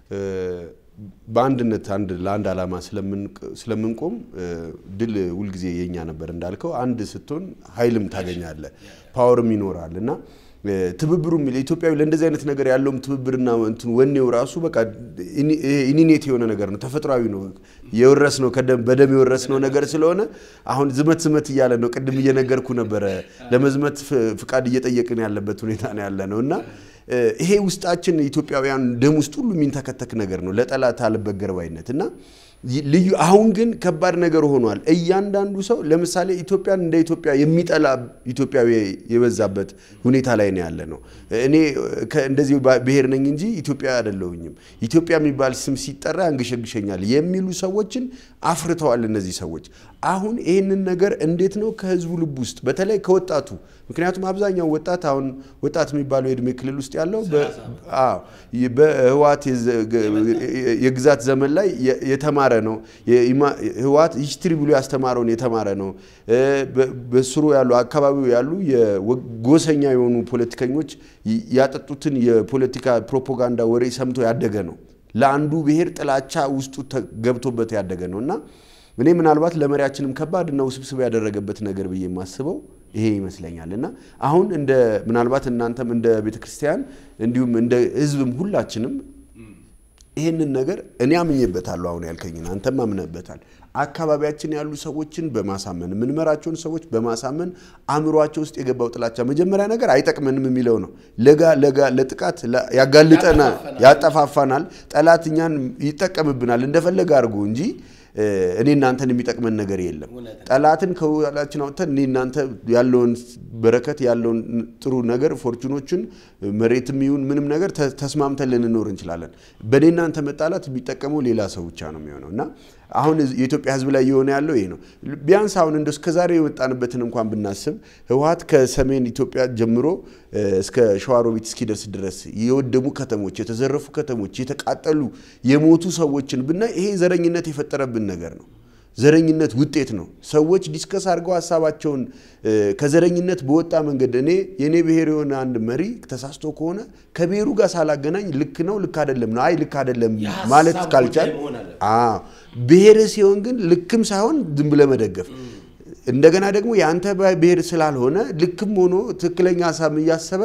በአንድነት አንድ ለአንድ ዓላማ ስለምንቆም ድል ሁልጊዜ የኛ ነበር እንዳልከው። አንድ ስትሆን ኃይልም ታገኛለህ፣ ፓወርም ይኖራል እና ትብብሩም ለኢትዮጵያዊ ለእንደዚህ አይነት ነገር ያለውም ትብብርና እንትን ወኔው ራሱ በቃ ኢኒኔት የሆነ ነገር ነው፣ ተፈጥሯዊ ነው። የወረስ ነው በደም የወረስ ነው ነገር ስለሆነ አሁን ዝመት ዝመት እያለ ነው። ቅድም እየነገርኩ ነበረ፣ ለመዝመት ፍቃድ እየጠየቅን ያለበት ሁኔታ ነው ያለ ነው እና ይሄ ውስጣችን ኢትዮጵያውያን ደም ውስጥ ሁሉ የሚንተከተክ ነገር ነው፣ ለጠላት አልበገር ባይነት እና ልዩ አሁን ግን ከባድ ነገር ሆኗል። እያንዳንዱ ሰው ለምሳሌ ኢትዮጵያን እንደ ኢትዮጵያ የሚጠላ ኢትዮጵያዊ የበዛበት ሁኔታ ላይ ነው ያለ ነው። እኔ እንደዚህ ብሔር ነኝ እንጂ ኢትዮጵያ አይደለሁኝም፣ ኢትዮጵያ የሚባል ስም ሲጠራ ያንገሸግሸኛል የሚሉ ሰዎችን አፍርተዋል እነዚህ ሰዎች። አሁን ይህንን ነገር እንዴት ነው ከህዝቡ ልብ ውስጥ በተለይ ከወጣቱ ምክንያቱም አብዛኛው ወጣት አሁን ወጣት የሚባለው የእድሜ ክልል ውስጥ ያለው በህወሓት የግዛት ዘመን ላይ የተማረ ነው። ህወሓት ሂስትሪ ብሎ ያስተማረውን የተማረ ነው። በስሩ ያሉ አካባቢው ያሉ የጎሰኛ የሆኑ ፖለቲከኞች ያጠጡትን የፖለቲካ ፕሮፓጋንዳ ወሬ ሰምቶ ያደገ ነው። ለአንዱ ብሔር ጥላቻ ውስጡ ገብቶበት ያደገ ነው እና እኔ ምናልባት ለመሪያችንም ከባድ እና ውስብስብ ያደረገበት ነገር ብዬ የማስበው ይሄ ይመስለኛል እና አሁን እንደ ምናልባት እናንተም እንደ ቤተ ክርስቲያን እንዲሁም እንደ ህዝብም ሁላችንም ይህንን ነገር እኔ አምኜበታለሁ። አሁን ያልከኝን አንተም አምነበታል። አካባቢያችን ያሉ ሰዎችን በማሳመን የምንመራቸውን ሰዎች በማሳመን አእምሯቸው ውስጥ የገባው ጥላቻ መጀመሪያ ነገር አይጠቅመንም የሚለው ነው። ለጋ ለጋ ለጥቃት ያጋልጠናል፣ ያጠፋፋናል፣ ጠላት እኛን ይጠቀምብናል እንደፈለገ አድርጎ እንጂ እኔ እናንተን የሚጠቅመን ነገር የለም። ጠላትን ከኋላችን አውጥተን እኔ እናንተ ያለውን በረከት ያለውን ጥሩ ነገር ፎርቹኖችን መሬትም ይሁን ምንም ነገር ተስማምተን ልንኖር እንችላለን። በእኔ እናንተ መጣላት የሚጠቀመው ሌላ ሰው ብቻ ነው የሚሆነው እና አሁን የኢትዮጵያ ሕዝብ ላይ እየሆነ ያለው ይሄ ነው። ቢያንስ አሁን እንደ እስከዛሬ የወጣንበትን እንኳን ብናስብ ህወሓት ከሰሜን ኢትዮጵያ ጀምሮ እስከ ሸዋሮቢት እስኪደርስ ድረስ የወደሙ ከተሞች፣ የተዘረፉ ከተሞች፣ የተቃጠሉ የሞቱ ሰዎችን ብናይ ይሄ ዘረኝነት የፈጠረብን ነገር ነው። ዘረኝነት ውጤት ነው። ሰዎች ዲስከስ አድርገው ሀሳባቸውን ከዘረኝነት በወጣ መንገድ እኔ የእኔ ብሔር የሆነ አንድ መሪ ተሳስቶ ከሆነ ከብሔሩ ጋር ሳላገናኝ ልክ ነው ልክ አይደለም ነው አይ ልክ አይደለም ማለት ካልቻል ብሔር ሲሆን ግን ልክም ሳይሆን ዝም ብለህ መደገፍ እንደገና ደግሞ የአንተ ብሔር ስላልሆነ ልክም ሆኖ ትክክለኛ ሀሳብ እያሰበ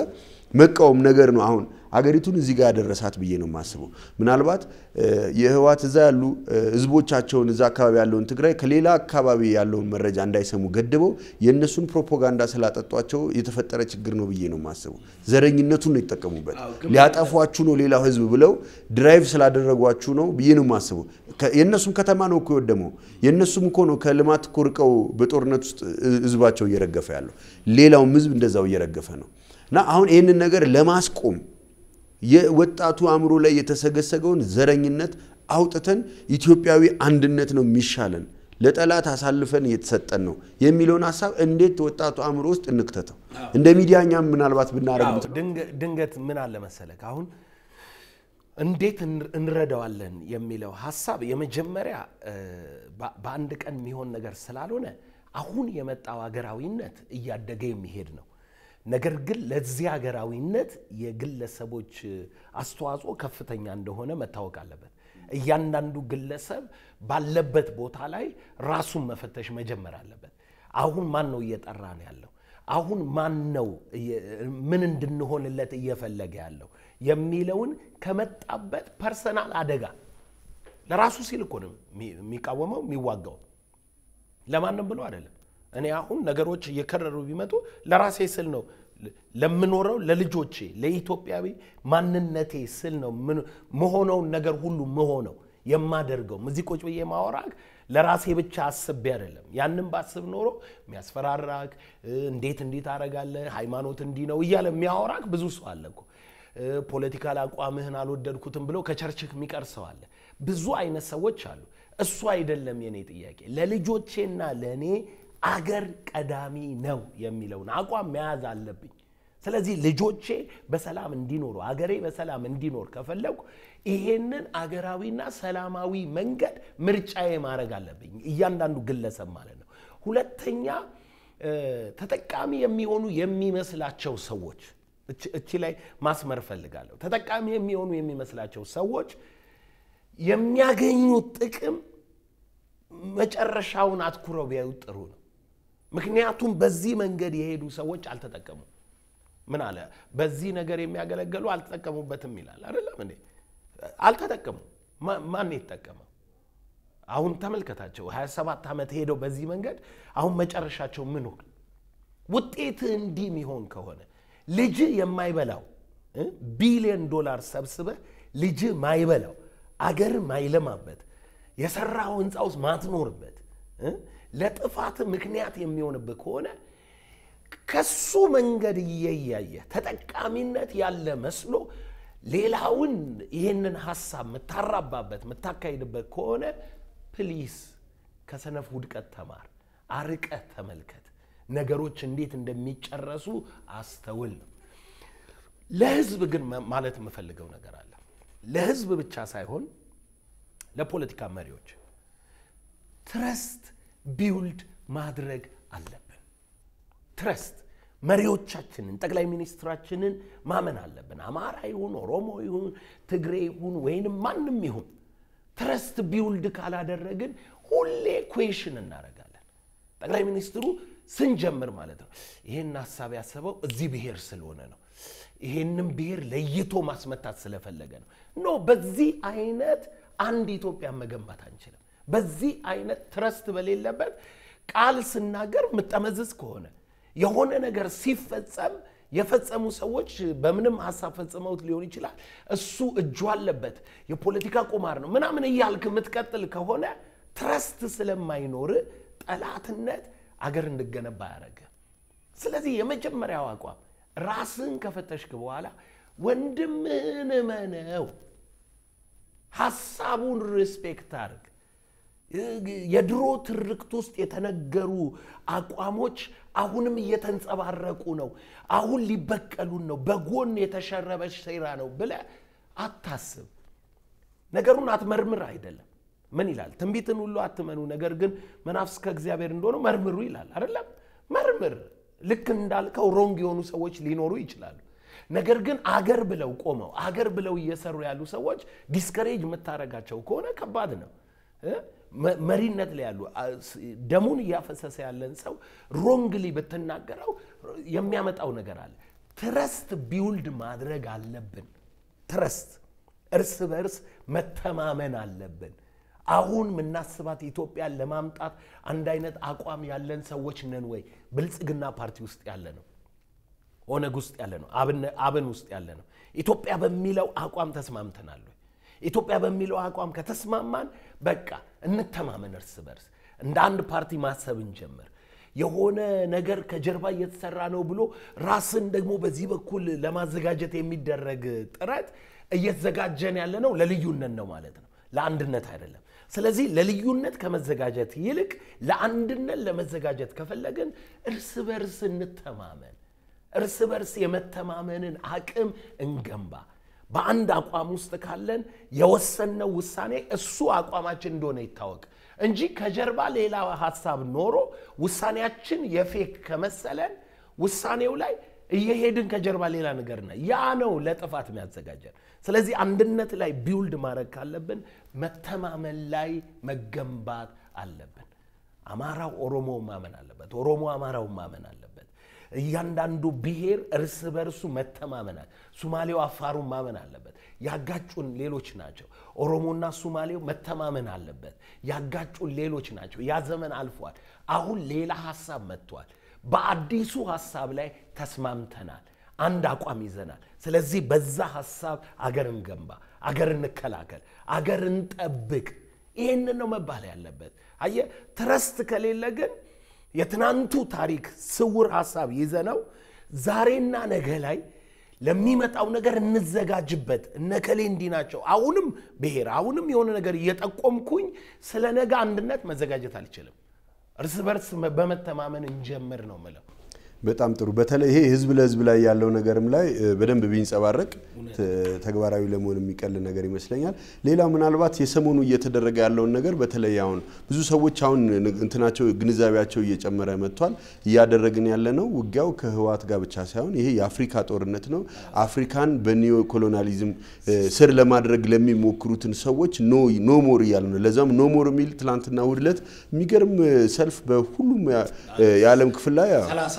መቃወም ነገር ነው አሁን አገሪቱን እዚህ ጋር ያደረሳት ብዬ ነው የማስበው። ምናልባት የህወሓት እዛ ያሉ ህዝቦቻቸውን እዛ አካባቢ ያለውን ትግራይ ከሌላ አካባቢ ያለውን መረጃ እንዳይሰሙ ገድበው የእነሱን ፕሮፓጋንዳ ስላጠጧቸው የተፈጠረ ችግር ነው ብዬ ነው የማስበው። ዘረኝነቱን ነው የተጠቀሙበት። ሊያጠፏችሁ ነው ሌላው ህዝብ ብለው ድራይቭ ስላደረጓችሁ ነው ብዬ ነው የማስበው። የእነሱም ከተማ ነው እኮ የወደመው። የእነሱም እኮ ነው ከልማት እኮ ርቀው በጦርነት ውስጥ ህዝባቸው እየረገፈ ያለው። ሌላውም ህዝብ እንደዛው እየረገፈ ነው እና አሁን ይህንን ነገር ለማስቆም የወጣቱ አእምሮ ላይ የተሰገሰገውን ዘረኝነት አውጥተን ኢትዮጵያዊ አንድነት ነው የሚሻለን፣ ለጠላት አሳልፈን እየተሰጠን ነው የሚለውን ሀሳብ እንዴት ወጣቱ አእምሮ ውስጥ እንክተተው? እንደ ሚዲያ እኛም ምናልባት ብናደረግ ድንገት ምን አለ መሰለክ አሁን እንዴት እንረዳዋለን የሚለው ሀሳብ የመጀመሪያ በአንድ ቀን የሚሆን ነገር ስላልሆነ አሁን የመጣው ሀገራዊነት እያደገ የሚሄድ ነው። ነገር ግን ለዚህ ሀገራዊነት የግለሰቦች አስተዋጽኦ ከፍተኛ እንደሆነ መታወቅ አለበት። እያንዳንዱ ግለሰብ ባለበት ቦታ ላይ ራሱን መፈተሽ መጀመር አለበት። አሁን ማን ነው እየጠራ ነው ያለው? አሁን ማን ነው ምን እንድንሆንለት እየፈለገ ያለው የሚለውን ከመጣበት ፐርሰናል አደጋ ለራሱ ሲል እኮ ነው የሚቃወመው የሚዋጋው፣ ለማንም ብሎ አይደለም። እኔ አሁን ነገሮች እየከረሩ ቢመጡ ለራሴ ስል ነው ለምኖረው ለልጆቼ ለኢትዮጵያዊ ማንነቴ ስል ነው መሆነውን ነገር ሁሉ መሆነው የማደርገው እዚህ ቁጭ ብዬ ማወራክ ለራሴ ብቻ አስቤ አይደለም። ያንን ባስብ ኖሮ የሚያስፈራራክ እንዴት እንዲህ ታደርጋለህ ሃይማኖት እንዲህ ነው እያለ የሚያወራክ ብዙ ሰው አለ እኮ። ፖለቲካል አቋምህን አልወደድኩትም ብሎ ከቸርችክ የሚቀር ሰው አለ። ብዙ አይነት ሰዎች አሉ። እሱ አይደለም የኔ ጥያቄ። ለልጆቼና ለእኔ አገር ቀዳሚ ነው የሚለውን አቋም መያዝ አለብኝ። ስለዚህ ልጆቼ በሰላም እንዲኖሩ አገሬ በሰላም እንዲኖር ከፈለጉ ይሄንን አገራዊና ሰላማዊ መንገድ ምርጫዬ ማድረግ አለብኝ፣ እያንዳንዱ ግለሰብ ማለት ነው። ሁለተኛ ተጠቃሚ የሚሆኑ የሚመስላቸው ሰዎች እቺ ላይ ማስመር እፈልጋለሁ። ተጠቃሚ የሚሆኑ የሚመስላቸው ሰዎች የሚያገኙት ጥቅም መጨረሻውን አትኩረው ቢያዩት ጥሩ ነው። ምክንያቱም በዚህ መንገድ የሄዱ ሰዎች አልተጠቀሙም። ምን አለ በዚህ ነገር የሚያገለግሉ አልተጠቀሙበትም ይላል አይደለም እንዴ? አልተጠቀሙም። ማን የተጠቀመው? አሁን ተመልከታቸው። 27 ዓመት ሄደው በዚህ መንገድ አሁን መጨረሻቸው ምን ሆነ? ውጤት እንዲህ የሚሆን ከሆነ ልጅ የማይበላው ቢሊዮን ዶላር ሰብስበ ልጅ ማይበላው አገር ማይለማበት የሰራው ህንፃ ውስጥ ማትኖርበት ለጥፋት ምክንያት የሚሆንብህ ከሆነ ከሱ መንገድ እየያየ ተጠቃሚነት ያለ መስሎ ሌላውን ይህንን ሀሳብ የምታራባበት የምታካሂድበት ከሆነ ፕሊስ ከሰነፍ ውድቀት ተማር፣ አርቀህ ተመልከት። ነገሮች እንዴት እንደሚጨረሱ አስተውል ነው። ለህዝብ ግን ማለት የምፈልገው ነገር አለ። ለህዝብ ብቻ ሳይሆን ለፖለቲካ መሪዎች ትረስት ቢውልድ ማድረግ አለብን። ትረስት መሪዎቻችንን ጠቅላይ ሚኒስትራችንን ማመን አለብን። አማራ ይሁን ኦሮሞ ይሁን ትግሬ ይሁን ወይንም ማንም ይሁን ትረስት ቢውልድ ካላደረግን ሁሌ ኩዌሽን እናደርጋለን። ጠቅላይ ሚኒስትሩ ስንጀምር ማለት ነው ይሄን ሀሳብ ያሰበው እዚህ ብሔር ስለሆነ ነው፣ ይሄንም ብሔር ለይቶ ማስመታት ስለፈለገ ነው። ኖ በዚህ አይነት አንድ ኢትዮጵያ መገንባት አንችልም። በዚህ አይነት ትረስት በሌለበት ቃል ስናገር የምጠመዝዝ ከሆነ የሆነ ነገር ሲፈጸም የፈጸሙ ሰዎች በምንም ሀሳብ ፈጽመውት ሊሆን ይችላል። እሱ እጁ አለበት፣ የፖለቲካ ቁማር ነው ምናምን እያልክ የምትቀጥል ከሆነ ትረስት ስለማይኖር ጠላትነት አገር እንድገነባ ያደረገ። ስለዚህ የመጀመሪያው አቋም ራስን ከፈተሽክ በኋላ ወንድምህን እመነው፣ ሀሳቡን ሪስፔክት አድርግ። የድሮ ትርክት ውስጥ የተነገሩ አቋሞች አሁንም እየተንጸባረቁ ነው። አሁን ሊበቀሉን ነው፣ በጎን የተሸረበ ሴራ ነው ብለህ አታስብ። ነገሩን አትመርምር አይደለም። ምን ይላል? ትንቢትን ሁሉ አትመኑ፣ ነገር ግን መናፍስት ከእግዚአብሔር እንደሆነ መርምሩ ይላል አይደለም? መርምር። ልክ እንዳልከው ሮንግ የሆኑ ሰዎች ሊኖሩ ይችላሉ። ነገር ግን አገር ብለው ቆመው አገር ብለው እየሰሩ ያሉ ሰዎች ዲስከሬጅ የምታደርጋቸው ከሆነ ከባድ ነው። መሪነት ላይ ያሉ ደሙን እያፈሰሰ ያለን ሰው ሮንግሊ ብትናገረው የሚያመጣው ነገር አለ። ትረስት ቢውልድ ማድረግ አለብን። ትረስት እርስ በእርስ መተማመን አለብን። አሁን የምናስባት ኢትዮጵያን ለማምጣት አንድ አይነት አቋም ያለን ሰዎች ነን ወይ? ብልጽግና ፓርቲ ውስጥ ያለ ነው፣ ኦነግ ውስጥ ያለ ነው፣ አብን ውስጥ ያለ ነው። ኢትዮጵያ በሚለው አቋም ተስማምተናል ወይ? ኢትዮጵያ በሚለው አቋም ከተስማማን በቃ እንተማመን፣ እርስ በርስ እንደ አንድ ፓርቲ ማሰብ እንጀምር። የሆነ ነገር ከጀርባ እየተሰራ ነው ብሎ ራስን ደግሞ በዚህ በኩል ለማዘጋጀት የሚደረግ ጥረት እየተዘጋጀን ያለ ነው ለልዩነት ነው ማለት ነው፣ ለአንድነት አይደለም። ስለዚህ ለልዩነት ከመዘጋጀት ይልቅ ለአንድነት ለመዘጋጀት ከፈለግን እርስ በርስ እንተማመን፣ እርስ በርስ የመተማመንን አቅም እንገንባ። በአንድ አቋም ውስጥ ካለን የወሰንነው ውሳኔ እሱ አቋማችን እንደሆነ ይታወቅ እንጂ ከጀርባ ሌላ ሀሳብ ኖሮ ውሳኔያችን የፌክ ከመሰለን ውሳኔው ላይ እየሄድን ከጀርባ ሌላ ነገር ና ያ ነው ለጥፋት የሚያዘጋጀን። ስለዚህ አንድነት ላይ ቢውልድ ማድረግ ካለብን መተማመን ላይ መገንባት አለብን። አማራው ኦሮሞው ማመን አለበት። ኦሮሞ አማራው ማመን አለበት። እያንዳንዱ ብሔር እርስ በርሱ መተማመናል። ሱማሌው አፋሩን ማመን አለበት። ያጋጩን ሌሎች ናቸው። ኦሮሞና ሱማሌው መተማመን አለበት። ያጋጩን ሌሎች ናቸው። ያ ዘመን አልፏል። አሁን ሌላ ሀሳብ መጥቷል። በአዲሱ ሀሳብ ላይ ተስማምተናል። አንድ አቋም ይዘናል። ስለዚህ በዛ ሀሳብ አገር እንገንባ፣ አገር እንከላከል፣ አገር እንጠብቅ። ይህንን ነው መባል ያለበት። አየህ ትረስት ከሌለ ግን የትናንቱ ታሪክ ስውር ሀሳብ ይዘነው ዛሬና ነገ ላይ ለሚመጣው ነገር እንዘጋጅበት። እነከሌ እንዲህ ናቸው። አሁንም ብሔር አሁንም የሆነ ነገር እየጠቆምኩኝ ስለ ነገ አንድነት መዘጋጀት አልችልም። እርስ በርስ በመተማመን እንጀምር ነው ምለው። በጣም ጥሩ። በተለይ ይሄ ህዝብ ለህዝብ ላይ ያለው ነገርም ላይ በደንብ ቢንጸባረቅ ተግባራዊ ለመሆን የሚቀል ነገር ይመስለኛል። ሌላው ምናልባት የሰሞኑ እየተደረገ ያለውን ነገር በተለይ አሁን ብዙ ሰዎች አሁን እንትናቸው ግንዛቤያቸው እየጨመረ መጥቷል። እያደረግን ያለ ነው ውጊያው ከህወሓት ጋር ብቻ ሳይሆን ይሄ የአፍሪካ ጦርነት ነው። አፍሪካን በኒዮ ኮሎናሊዝም ስር ለማድረግ ለሚሞክሩትን ሰዎች ኖ ሞር እያለ ነው። ለዛም ኖ ሞር የሚል ትላንትና እሑድ ዕለት የሚገርም ሰልፍ በሁሉም የዓለም ክፍል ላይ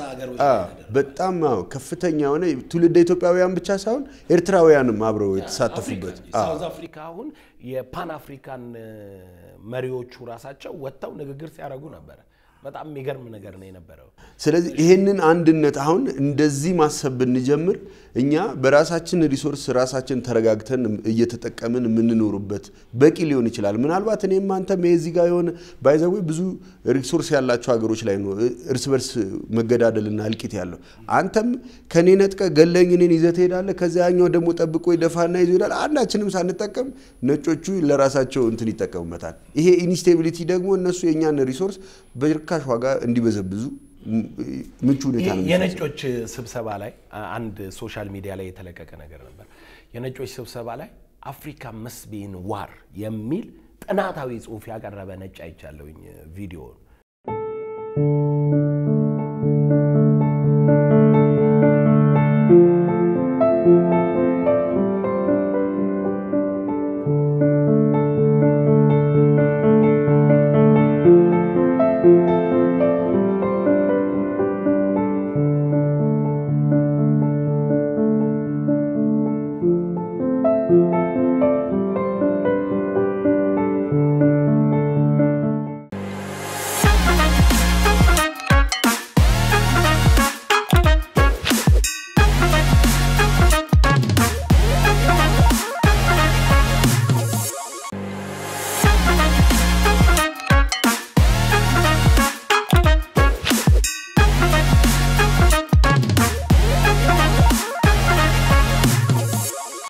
በጣም ከፍተኛ የሆነ ትውልደ ኢትዮጵያውያን ብቻ ሳይሆን ኤርትራውያንም አብረው የተሳተፉበት ሳውዝ አፍሪካ አሁን የፓን አፍሪካን መሪዎቹ ራሳቸው ወጥተው ንግግር ሲያደርጉ ነበረ። በጣም የሚገርም ነገር ነው የነበረው። ስለዚህ ይሄንን አንድነት አሁን እንደዚህ ማሰብ ብንጀምር እኛ በራሳችን ሪሶርስ ራሳችን ተረጋግተን እየተጠቀምን የምንኖሩበት በቂ ሊሆን ይችላል። ምናልባት እኔም አንተም የዚህ ጋር የሆነ ባይዘዌ ብዙ ሪሶርስ ያላቸው ሀገሮች ላይ ነው እርስ በርስ መገዳደልና እልቂት ያለው። አንተም ከኔ ነጥቀ ገለኝ እኔን ይዘህ ትሄዳለህ። ከዚያ ያኛው ደግሞ ጠብቆ ይደፋና ይዞ ይሄዳል። አንዳችንም ሳንጠቀም ነጮቹ ለራሳቸው እንትን ይጠቀሙበታል። ይሄ ኢንስቴቢሊቲ ደግሞ እነሱ የእኛን ሪሶርስ በርካሽ ዋጋ እንዲበዘብዙ ምቹ ሁኔታ ነው። የነጮች ስብሰባ ላይ አንድ ሶሻል ሚዲያ ላይ የተለቀቀ ነገር ነበር። የነጮች ስብሰባ ላይ አፍሪካ መስቢን ዋር የሚል ጥናታዊ ጽሑፍ ያቀረበ ነጭ አይቻለሁኝ ቪዲዮውን